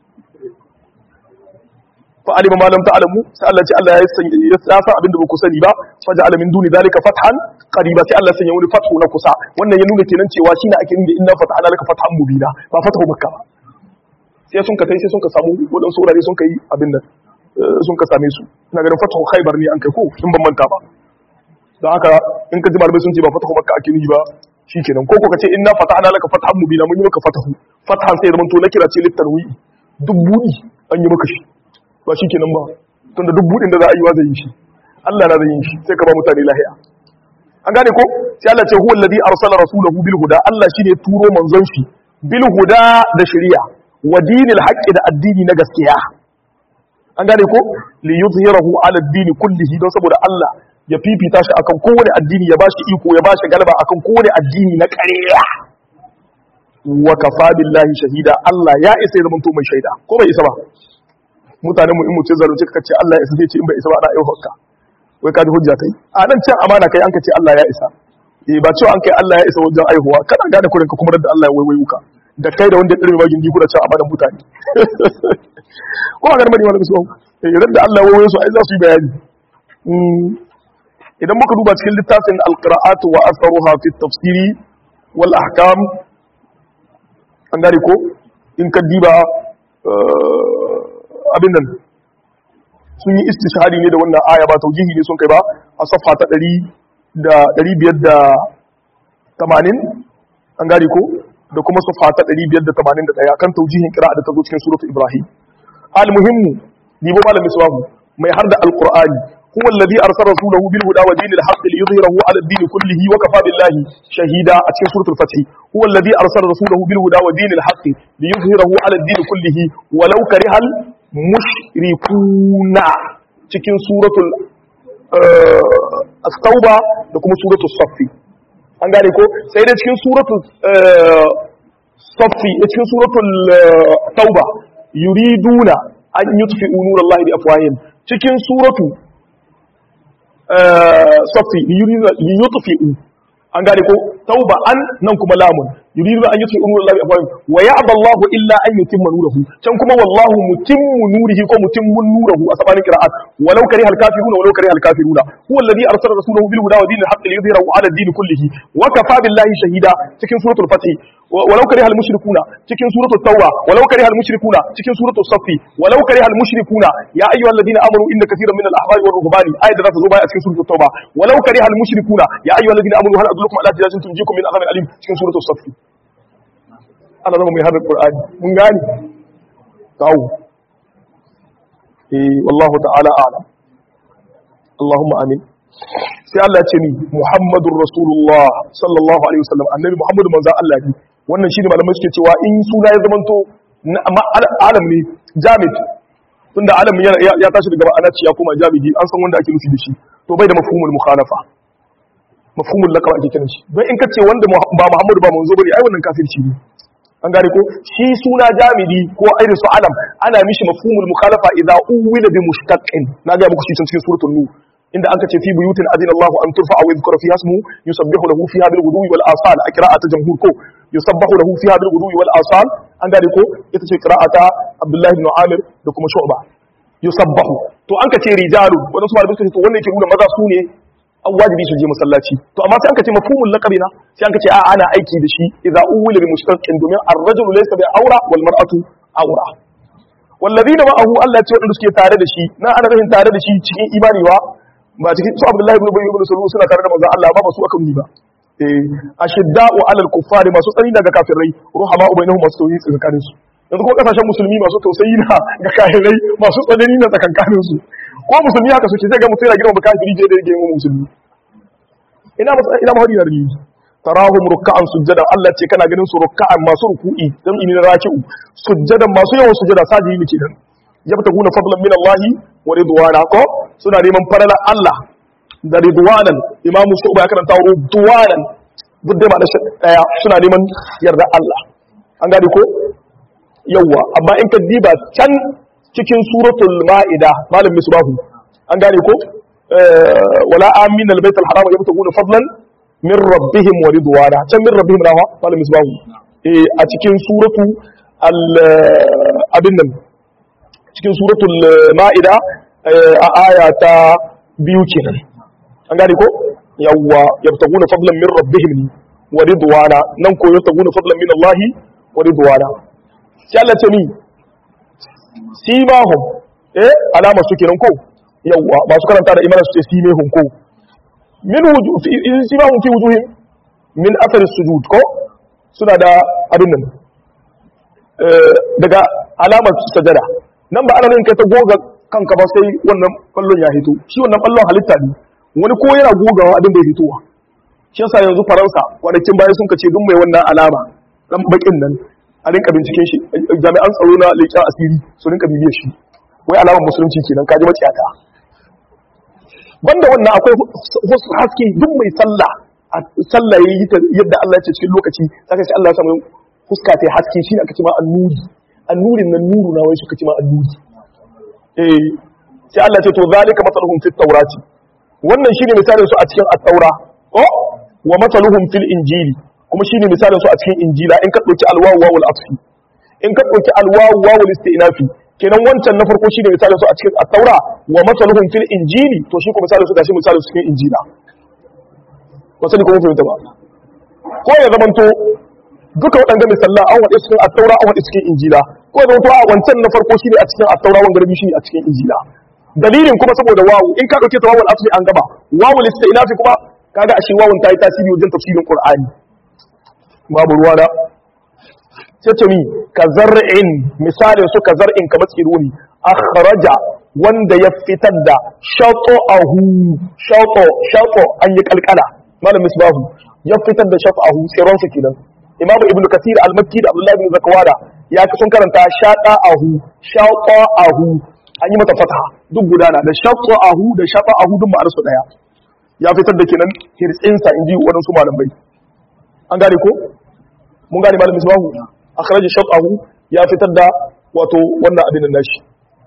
S1: fa alima ma lam ta'lamu sai Allah ce Allah ya san ya san abin da ba ku sani ba fa ja'ala min duni dalika fathan qariba sai Allah sanya wani fathu na kusa wannan ya nuna kenan cewa shine ake nuna inna fatahna laka fathan mubina ba fathu makka ba sai sun ka tai sai sun ka samu wadansu wurare sun kai abin nan sun ka same su ina ganin fathu khaybar ne an kai ko in ban manta ba don haka in ka ji malamai sun ce ba fathu makka ake nuni ba shikenan ko ko ka ce inna fatahna laka fathan mubina mun yi maka fathu fathan sai zaman to na kira ce littarwi duk budi an yi maka shi ba shi kenan ba tun da duk buɗin da za a yi wa zai yi shi Allah na zai yi shi sai ka ba mutane lahiya an gane ko sai Allah ce huwa alladhi arsala rasulahu bil huda Allah shine turo manzon shi bil huda da shari'a wa dinil haqqi da addini na gaskiya an gane ko li yuzhirahu ala ad-din kullihi don saboda Allah ya fifita shi akan kowane addini ya bashi iko ya bashi galaba akan kowane addini na ƙarya wa kafa billahi shahida Allah ya isa ya zamanto mai shaida ko bai isa ba mutanen mu in mutum zalunci ka ce Allah ya isa sai ce in bai isa ba ana yau hokka wai ka ji hujja kai a nan can amana kai an ka ce Allah ya isa eh ba cewa an kai Allah ya isa wajen aihuwa kana gane kurin ka kuma da Allah ya waiwayu ka da kai da wanda ya dirme magin kuna cewa amanan mutane ko a garmani wani su eh da Allah ya waiwayo su ai za su yi bayani idan muka duba cikin littafin alqira'atu wa asaruha fi tafsiri wal ahkam an gane ko in ka diba abin nan sun yi istishhadi ne da wannan aya ba taujihi ne sun kai ba a safa ta 580 an gari ko da kuma safa ta 581 kan taujihin kira'a da ta zo cikin suratu ibrahim al-muhimmu dibo malam misbahu mai har da alqur'ani huwa alladhi arsala rasulahu bil huda wa dinil haqq liyudhhirahu ala ad-din kullihi wa kafa billahi shahida a cikin suratul fath huwa alladhi arsala rasulahu bil huda wa dinil haqq liyudhhirahu ala ad-din kullihi walau karihal mushrikuna cikin suratul at-tauba da kuma suratul saffi an gane ko sai da cikin suratul saffi cikin suratul tauba yuriduna an yutfi'u nurallahi bi afwahihim cikin suratu saffi liyutfi'u an gane ko tauba an nan kuma lamun yuridu an yuti umur Allah bi afwahim wa ya'ba Allah illa an yutimma nurahu can kuma wallahu mutimmu nurihi ko mutimmu nurahu a sabanin qira'at walau kariha al-kafiruna walau kariha al-kafiruna huwa alladhi arsala rasulahu bil huda wa dinil haqqi liyudhhirahu 'ala ad-din kullihi wa kafa billahi shahida cikin suratul fath walau kariha al-mushrikuna cikin suratul tauba walau kariha al-mushrikuna cikin suratul saff walau kariha al-mushrikuna ya ayyuhalladhina amanu inna katiran min al-ahbari war ruhbani ayat da za ta zo baya a cikin suratul tauba walau kariha al-mushrikuna ya ayyuhalladhina amanu hal adullukum ala tijatin tunjikum min adhabin alim cikin suratul saff ana zama mai haɗar ƙur'ani mun gani kawo eh wallahu ta'ala alam Allahumma amin sai Allah ce ni Muhammadur Rasulullah sallallahu alaihi wasallam annabi Muhammadu manzon Allah ne wannan shine malamai suke cewa in suna ya zamanto alam ne jamid tunda alam ya tashi daga ma'ana ya koma jamidi an san wanda ake nufi da shi to bai da mafhumul mukhalafa mafhumul laqab ake kiran shi don in kace wanda ba Muhammadu ba manzo bane ai wannan kafirci ne an gane ko shi suna jamidi ko irin su alam ana mishi mafhumul mukhalafa idza uwila bi mushtaqin na ga muku shi cikin suratul nur inda an kace fi buyutin adina Allahu an turfa wa yadhkura fiha ismu yusabbihu lahu fiha bil ghudwi wal asal a qira'ata jamhur ko yusabbahu lahu fiha bil ghudwi wal asal an gane ko ita ce qira'ata Abdullah ibn Amir da kuma Shu'ba yusabbahu to an kace rijalu wannan su malamai su to wannan yake nuna maza su ne an wajibi su je masallaci to amma sai an kace mafhumul laqabi na sai an kace a ana aiki da shi idza uwila bi mushtaqin domin ar-rajulu laysa bi awra wal mar'atu awra wallazina ma'ahu Allah ya ce wanda suke tare da shi na ana rahin tare da shi cikin imani wa ba cikin su Abdullahi ibn Ubay ibn Salul suna tare da manzon Allah ba ba su aka yi ba eh ashidda'u 'alal kuffari masu tsani daga kafirai ruhama ubainahum masu tauhid tsakanin su yanzu ko kasashen musulmi masu tausayi na ga kafirai masu tsanani na tsakankanin su ko musulmi haka suke sai ga mutum yana girma kafiri je da yake yin musulmi ina ina mahari da rini tarahum ruk'an sujjadan Allah ce kana ganin su ruk'an masu ruku'i dan ini na raki'u sujjadan masu yawan sujjada sajidi ne kenan yabtaguna fadlan min Allah wa ridwana ko suna neman faralar Allah da ridwanan imamu shu'ba ya karanta ridwanan duk dai ba da daya suna neman yarda Allah an gane ko yawa amma in ka diba can cikin suratul ma'ida malam misbahu an gane ko wala amin albayt alharam yabtaguna fadlan min rabbihim wa ridwana can min rabbihim rawa malam misbahu eh a cikin suratu al abin nan cikin suratul ma'ida a aya ta biyu kenan an gane ko yawwa yabtaguna fadlan min rabbihim wa ridwana nan ko yabtaguna fadlan min Allah wa ridwana sai Allah ce ni simahum eh alama su kenan ko yawwa masu karanta da imanin su ce simehum ko min wujuh fi simahum fi wujuhim min athar sujud ko suna da abin nan daga alamar sajada nan ba ana nan kai ta goga kanka ba sai wannan kallon ya hito shi wannan kallon halitta ne wani ko yana gogawa abin da ya hitowa shi yasa yanzu faransa kwanakin baya sun kace duk mai wannan alama dan bakin nan a rinka binciken shi jami'an tsaro na leƙen asiri su rinka bibiyar shi wai alamar musulunci kenan kaji maciyata banda wannan akwai haske duk mai sallah a sallah yayi ta yadda Allah ya ce cikin lokaci saka shi Allah ya samu fuska ta haske shi ne aka ce ma annuri annurin nan nuru na wai suka ce ma annuri eh sai Allah ce to zalika masaluhum fit tawrati wannan shine misalin su a cikin at-taura ko wa masaluhum fil injili kuma shine misalin su a cikin injila in ka dauki alwawu wawul atfi in ka dauki alwawu wawul istinafi kenan wancan na farko shine misalin su a cikin at-taura wa masaluhum fil injili to shi kuma misalin su gashi misalin su cikin injila wasali ko mun fahimta ba ko ya zamanto duka waɗanda misallan an waɗe cikin attaura an waɗe cikin injila ko da wato a wancan na farko shi ne a cikin attaura wanda rabi shi ne a cikin injila dalilin kuma saboda wawu in ka ɗauke ta wawul asli an gaba wawul istilafi kuma kaga ashe wawun ta yi tasiri wajen tafsirin qur'ani babu ruwa da sai ce mi ka zar'in misalin su ka zar'in kamar tsironi akhraja wanda ya fitar da shaqahu shaqo shaqo an yi kalkala malam misbahu ya fitar da shaqahu tsiron su kenan imamu ibnu kasir al-makki da abdullahi ibn zakwada ya sun karanta shaqa ahu shaqa ahu an yi mata fataha duk gudana da shaqa ahu da shaqa ahu duk ma'anar su daya ya fitar da kenan hirtsinsa inji waɗansu malamai an gane ko mun gane malam misbahu akhraja shaqahu ya fitar da wato wannan abin nan nashi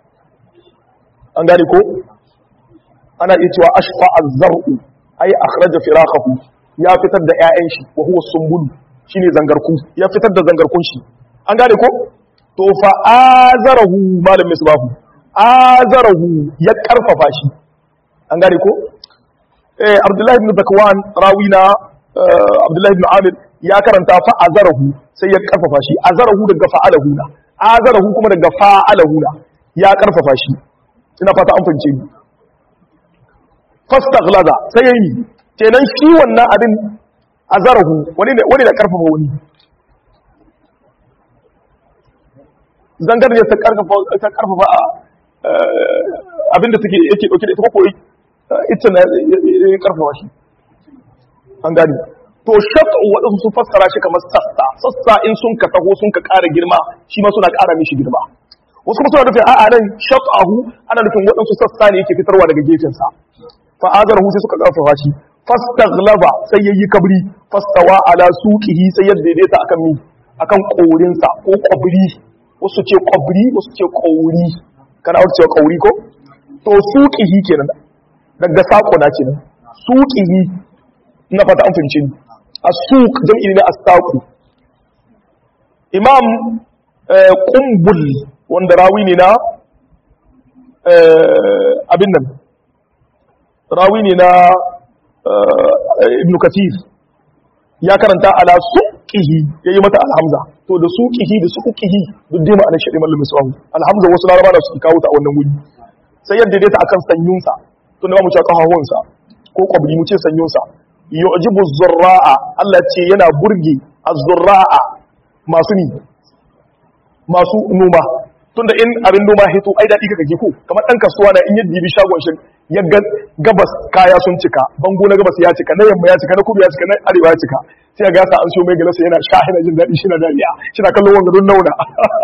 S1: an gane ko ana iya cewa ashfa az-zar'u ay akhraja firaqahu ya fitar da ƴaƴan shi wa huwa sumbulu shine zangarku ya fitar da zangarkun shi an gane ko to fa azarahu malam misbahu azarahu ya karfafa shi an gane ko eh abdullahi ibn zakwan rawina abdullahi ibn amir ya karanta fa azarahu sai ya karfafa shi azarahu daga fa'alahu na azarahu kuma daga fa'alahu na ya karfafa shi ina fata an fahimce ni fastaghlaza sai yayi kenan shi wannan abin azarahu wani ne wani da karfafa wani zangar ne ta karfafa ta karfafa abinda take yake dauke da ita ko ita na ya karfafa shi an gani to shaqu wadansu sun fassara shi kamar sassa sassa in sun ka taho sun ka ƙara girma shi ma suna ƙara mishi girma wasu kuma suna nufin a'a nan shaqahu ana nufin wadansu sassa ne yake fitarwa daga gefensa fa azarahu sai suka karfafa shi fastaghlaba sai yayi kabri fastawa ala suqihi sai ya daidaita akan mi akan korinsa ko kwabri wasu ce kwabri wasu ce kauri kana wuce cewa kauri ko to suqihi kenan daga sako na kenan suqihi na fata an fahimci ni as-suq jam'i ne as-saqu imam qumbul wanda rawi ne na abin nan rawi ne na ibn kathir ya karanta ala suqihi yayi mata alhamza to da suqihi da suqihi duk dai ma'anar shi malamin misrahu alhamza wasu laraba da suke kawo ta a wannan wuri sai yadda dai ta akan sanyunsa to ne ba mu ce kahahunsa ko kwabri mu ce sanyunsa yu'jibu zurra'a Allah ce yana burge az-zurra'a masu ni masu noma tunda in abin noma hito ai dadi kaka ji ko kamar dan kasuwa na in yadda bi shagon shi ya gabas kaya sun cika bango na gabas ya cika na yamma ya cika na kudu ya cika na arewa ya cika sai ga yasa an siyo mai galasa yana sha yana jin daɗi shi na dariya shi na kallon wanga don nauna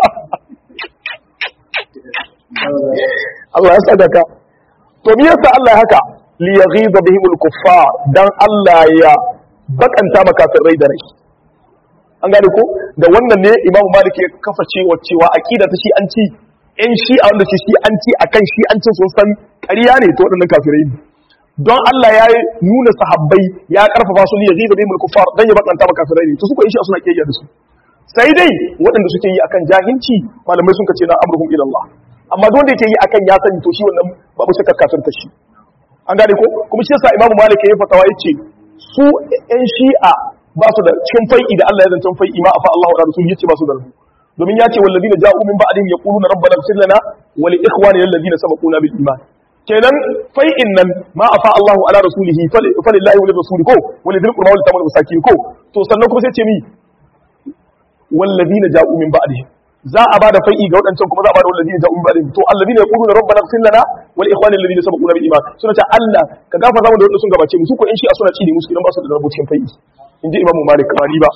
S1: Allah ya sadaka to me yasa Allah haka li yaghiza bihim al-kuffar dan Allah ya bakanta makafirai da rai an gane ko da wannan ne Imam Malik ya kafa cewa cewa aqida ta shi an ci in shi a wanda shi an ci akan shi an cin sun san ƙarya ne to waɗannan kafirai ne don Allah ya nuna sahabbai ya karfafa su ne ya zai bihim al-kuffar dan ya bakanta makafirai ne to su ko in shi suna kiyaya da su sai dai waɗanda suke yi akan jahilci malamai sun kace na amruhum ila Allah amma don da yake yi akan ya sani to shi wannan babu shakka kafirta shi an gane ko kuma shi yasa imamu malik ya fatawa yace su yan shi'a ba su da cikin fai'i da Allah ya zancan fai'i ma afa Allahu da rasul yace ba su da rabu domin yace walladina ja'u min ba'dihim yaquluna rabbana ighfir lana wa li ikhwanina alladhina sabaquna bil iman kenan fai'in nan ma afa Allahu ala rasulihi falillahi wa lirrasuli ko wa lidhil qurba wal tamal masakin ko to sannan kuma sai ce mi walladina ja'u min ba'dihim za a bada fai'i ga waɗancan kuma za a bada wallazi da umma ba'dihim to alladhina yaquluna rabbana ighfir lana wal ikhwana alladhina sabaquna bil iman suna ta Allah ka gafarta mu da wanda sun gabace mu su ko in shi a suna ci ne musu idan ba su da rubucin fai'i inji imam malik kamari ba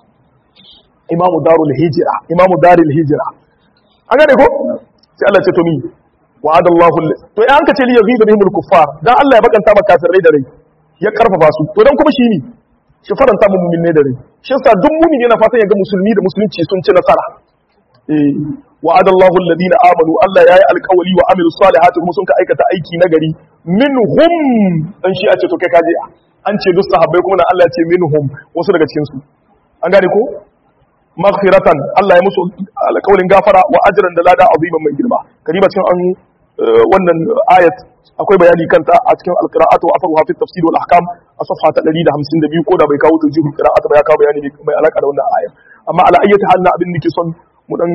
S1: imam darul hijra imam darul hijra an gane ko sai Allah ce to mi wa'ada Allah to in an ka ce li yaghiba bihim al kuffar dan Allah ya bakanta maka kafirai da rai ya karfafa su to dan kuma shi ne shi faranta mu mu'min ne da rai shi yasa duk mu'min yana fatan ya ga musulmi da musulunci sun ci nasara wa'ada Allahu alladhina amanu Allah yayi alƙawari wa amilu salihati kuma sun ka aikata aiki nagari minhum dan shi a ce to kai kaje an ce duk sahabbai kuma Allah ya ce minhum wasu daga cikin su an gane ko maghfiratan Allah ya musu alƙawarin gafara wa ajran da lada aziman mai girma kariba cikin an wannan ayat akwai bayani kanta a cikin alqira'atu wa afaruha fi tafsir wal ahkam a safha ta 152 ko da bai kawo tawjihul qira'at ba ya kawo bayani mai alaka da wannan ayat amma ala ayyati hal na abin nake son mu dan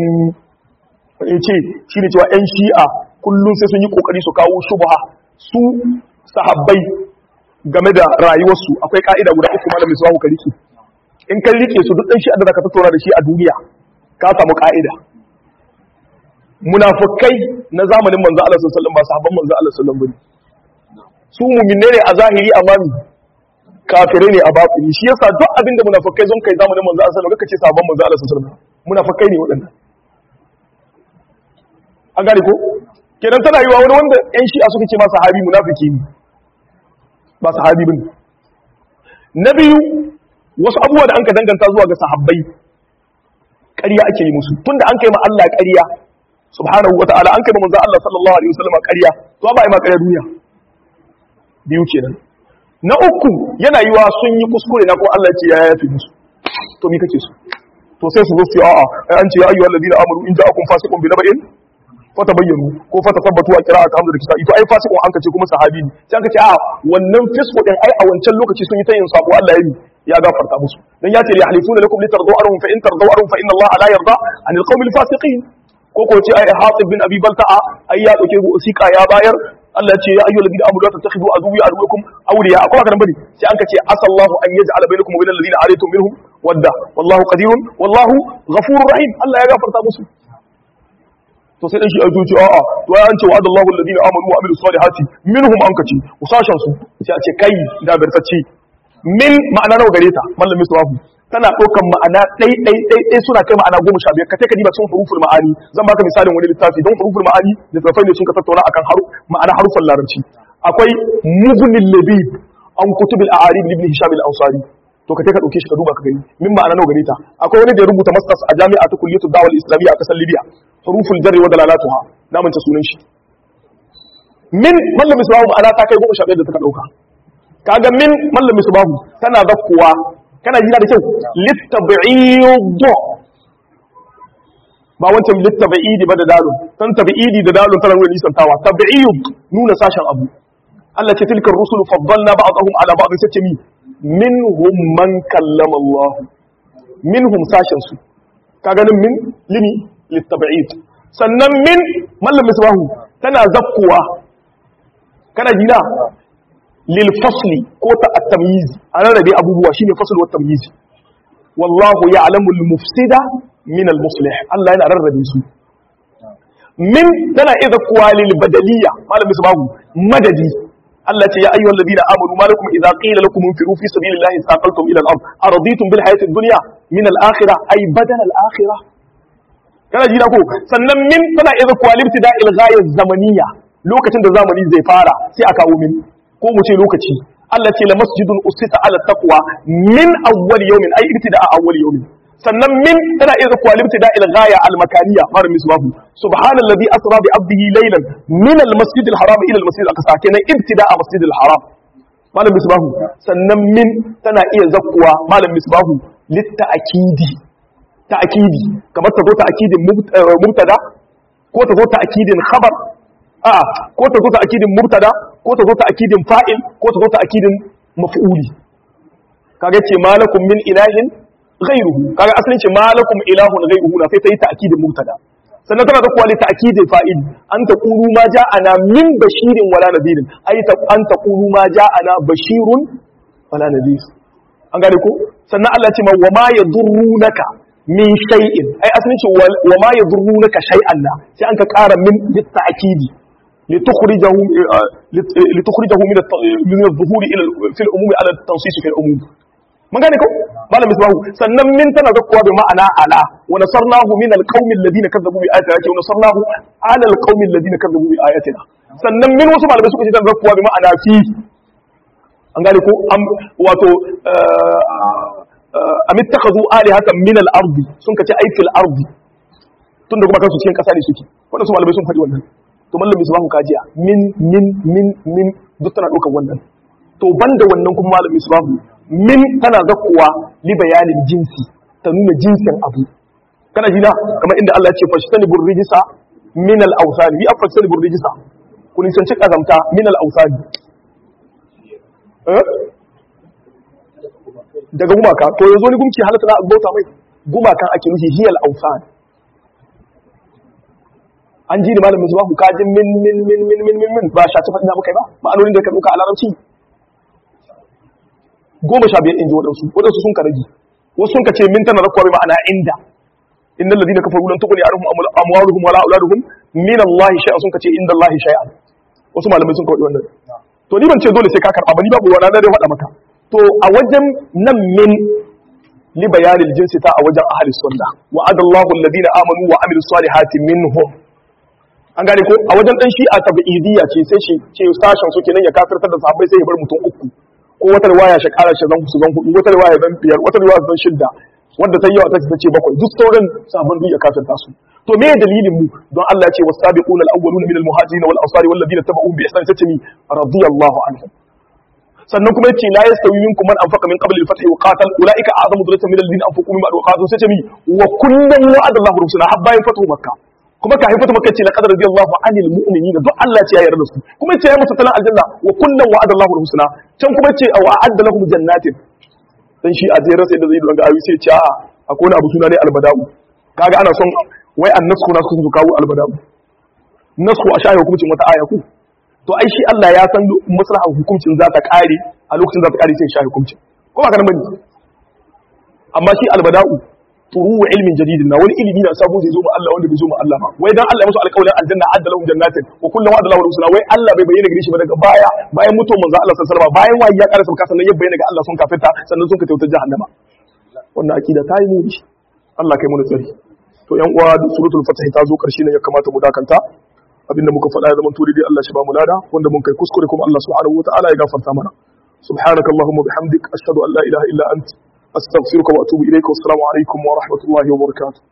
S1: ce shine cewa yan shi'a kullum sai sun yi kokari su kawo shubha su sahabbai game da rayuwarsu akwai ka'ida guda uku malamin su ka rike in kan rike su duk dan shi'a da zaka tattauna da shi a duniya ka samu ka'ida munafikai na zamanin manzo Allah sallallahu alaihi wasallam ba sahabban manzo Allah sallallahu alaihi wasallam su mu'minne ne a zahiri amma kafirai ne a batini shi yasa duk abin da munafikai sun kai zamanin manzo Allah sallallahu alaihi wasallam kace sahabban manzo Allah sallallahu alaihi wasallam munafikai ne waɗannan an gane ko kenan tana yiwa wani wanda yan shi'a suka ce ma sahabi munafiki ne ba sahabi bane na biyu wasu abubuwa da an ka danganta zuwa ga sahabbai ƙarya ake yi musu tunda an kai ma Allah ƙarya subhanahu wata'ala an kai ma manzo Allah sallallahu alaihi wasallam ƙarya to ba ai ma ƙarya duniya biyu kenan na uku yana yiwa sun yi kuskure na ko Allah ce ya yafi musu to me kake so to sai su zo su a'a ai an ce ya ayyuhal ladina amanu in ja'akum fasiqun bi naba'in fatabayyanu ko fatasabbatu a qira'at hamdu da kisa ito ai fasiqun an kace kuma sahabi ne sai an kace a wannan fisqu din ai a wancan lokaci sun yi ta yin sako Allah ya yi ya gafarta musu dan ya ce ya halifuna lakum litardu arhum fa in tardu arhum fa inna Allah la yarda anil qawmil fasiqin ko ko ce ai Hatib bin Abi Balta'a ai ya dauke wasiqa ya bayar Allah ce ya ayyuhal ladina amanu la tattakhidu aduwwi aduwwakum awliya akwai haka nan bane sai an kace asallahu an yaj'ala bainakum wa bainal ladina alaytum minhum wadda wallahu qadirun wallahu ghafurur rahim Allah ya gafarta musu to sai dan shi ajo ce a'a to ai an ce wa'ada Allahu alladhina amanu wa amilus salihati minhum an kace usashan su sai a ce kai da barkaci min ma'ana nawa gare ta mallamin suwafu tana ɗaukan ma'ana ɗai ɗai ɗai ɗai suna kai ma'ana goma sha biyar ka kai ka diba cikin huruful ma'ani zan baka misalin wani littafi don huruful ma'ani da tafai ne sun ka tattauna akan haru ma'ana harufan larabci akwai mughnil labib an kutubil a'arib ibn hisham al-ansari to ka kai ka dauke shi ka duba ka gani min ma'ana nawa gare ta akwai wani da ya rubuta masters a jami'a ta kulliyatu da'wa al-islamiyya a kasar libya huruful jarri wa dalalatuha na manta sunan shi min mallamin suwafu ma'ana ta kai goma sha biyar da ta dauka kaga min mallamin subahu tana zakkuwa kana jina da kyau littabi'id ba wancan littabi'idi ba da dalun san tabi'idi da dalun tana nuna nisantawa tabi'id nuna sashen abu Allah ce tilkar rusul faddalna ba'dahum ala ba'd sai ce mi minhum man kallama Allah minhum sashen su ka ganin min limi littabi'id sannan min mallam misbahu tana zakkuwa kana jina lil fasli ko ta at-tamyiz an rarrabe abubuwa shine fasl wa tamyiz wallahu ya'lamu al-mufsida min al-muslih Allah yana rarrabe su min tana idza kuwalil badaliya malam misbahu madadi Allah ce ya ayyuhal ladina amanu malakum idza qila lakum infiru fi sabilillahi saqaltum ila al-ard araditum bil hayati ad-dunya min al-akhirah ay badal al-akhirah kana ji na ko sannan min tana idza kuwalil ibtida'il ghaya zamaniyya lokacin da zamani zai fara sai a kawo min ko mu ce lokaci Allah ce la masjidun usita ala taqwa min awwal yawmin ay ibtida'a awwal yawmin sannan min tana iya zakuwa libtida ila ghaya al makaniya mar misbahu subhanallazi asra bi abdihi laylan min al masjid al haram ila al masjid al aqsa kenan ibtida'a masjid al haram malam misbahu sannan min tana iya zakuwa malam misbahu litta'kidi ta'kidi kamar ta zo ta'kidin mubtada ko ta zo ta'kidin khabar a ko ta zo ta akidin mubtada ko ta zo ta akidin fa'il ko ta zo ta akidin maf'uli kaga ce malakum min ilahin ghayruhu kaga asalin ce malakum ilahun ghayruhu na sai ta yi ta akidin mubtada sannan tana da kwali ta akidin fa'il an ta qulu ma ja'ana min bashirin wala nadirin ai ta an ta qulu ma ja'ana bashirun wala nadir an gane ko sannan Allah ya ce ma wa ma yadurrunaka min shay'in ai asalin ce wa ma yadurrunaka shay'an na sai an ka ƙara min litta'kidi لتخرجه لتخرجه من من الظهور الى في العموم على التنصيص في العموم من gane ko malam misbahu sannan min tana zakkuwa bi ma'ana ala wa nasarnahu min alqaumi alladhina kazzabu bi ayatina wa nasarnahu ala alqaumi alladhina kazzabu bi ayatina sannan min wasu malamai suka ce tana zakkuwa bi ma'ana fi an gane ko wato am ittakhadhu alihatan min al-ardi sun kace ai fil ardi tunda kuma kansu cikin kasa ne suke wannan su malamai sun faɗi wannan to mallam misbahu kajiya min min min min duk tana ɗaukar wannan to banda wannan kuma mallam misbahu min tana zakkuwa li bayanin jinsi ta nuna jinsin abu kana jina kamar inda Allah ya ce fashtani burrijisa min al awsani bi afasani burrijisa kun san ci kazamta min al awsani eh daga gumaka to yanzu ni gumki halatta na bauta mai gumakan ake nufi hiyal awsani an ji da malamin zuwa ku kajin min min min min min min min ba shaci faɗi na muka yi ba ma'anonin da ka ɗauka a larabci goma sha biyar in ji waɗansu waɗansu sun ka rage wasu sun ka ce min tana zakwa bai ma'ana inda innal ladina kafaru lan tughni anhum amwaluhum wala auladuhum min Allah shay'an sun ka ce inda Allah shay'an wasu malamai sun ka faɗi wannan to ni ban ce dole sai ka karɓa ba ni babu wala dai faɗa maka to a wajen nan min li bayanil jinsi ta a wajen ahli sunna wa'adallahu alladina amanu wa amilus salihati minhum an gane ko a wajen dan shi'a tabi'idiyya ce sai shi ce sashen su kenan ya kafirtar da sahabbai sai ya bar mutum uku ko wata riwaya shi kara shi zan su zan hudu wata riwaya zan biyar wata riwaya zan shidda wanda ta yawa ta ce bakwai duk sauran sabon duk ya kafirta su to me dalilin mu don Allah ya ce wasabiquna al-awwaluna min al-muhajirin wal ansari wal ladina tabi'uhum bi ihsan sace mi radiyallahu anhum sannan kuma yace la yastawi minkum man anfaqa min qabli al-fath wa qatal ulaika a'zamu darajatan min alladhina anfaqu min ba'd wa qatalu sace mi wa kullan wa'ada Allahu rusula habba yin fatu makkah kuma ka haifata maka ce laqad radiyallahu anil mu'minina duk Allah ce ya yarda da su kuma ce ya musu talan aljanna wa kullun wa'ada Allahu husna can kuma ce wa a'adda lahum jannatin dan shi a jere sai da zai danga ayi sai ce a akwai wani abu suna ne albada'u kaga ana son wai annasku na su kawo albada'u nasku a shaye hukuncin wata aya ku to ai shi Allah ya san maslaha hukuncin za ta kare a lokacin za ta kare sai shaye hukuncin ko ba kana bane amma shi albada'u turu wa ilmin jadidin na wani ilimi na sabo zai zo ma Allah wanda bai zo ma Allah ba wai dan Allah ya musu alƙawarin aljanna adda lahum jannatin wa kullu wa'ada lahu rusula wai Allah bai bayyana gare shi ba daga baya bayan mutuwar manzo Allah sallallahu alaihi wasallam bayan wayi ya karasa baka sannan ya bayyana ga Allah sun kafirta sannan sun ka tautar jahannama wannan akida ta yi muni Allah kai mu tsari to yan uwa suratul fatih ta zo karshe ne ya kamata mu dakanta abinda muka faɗa ya zama turi dai Allah shi ba mu lada wanda mun kai kuskure kuma Allah subhanahu wataala ya gafarta mana subhanaka allahumma bihamdik ashhadu an la ilaha illa ant astaghfiruka wa atubu ilayka wassalamu alaikum wa rahmatullahi wa barakatuh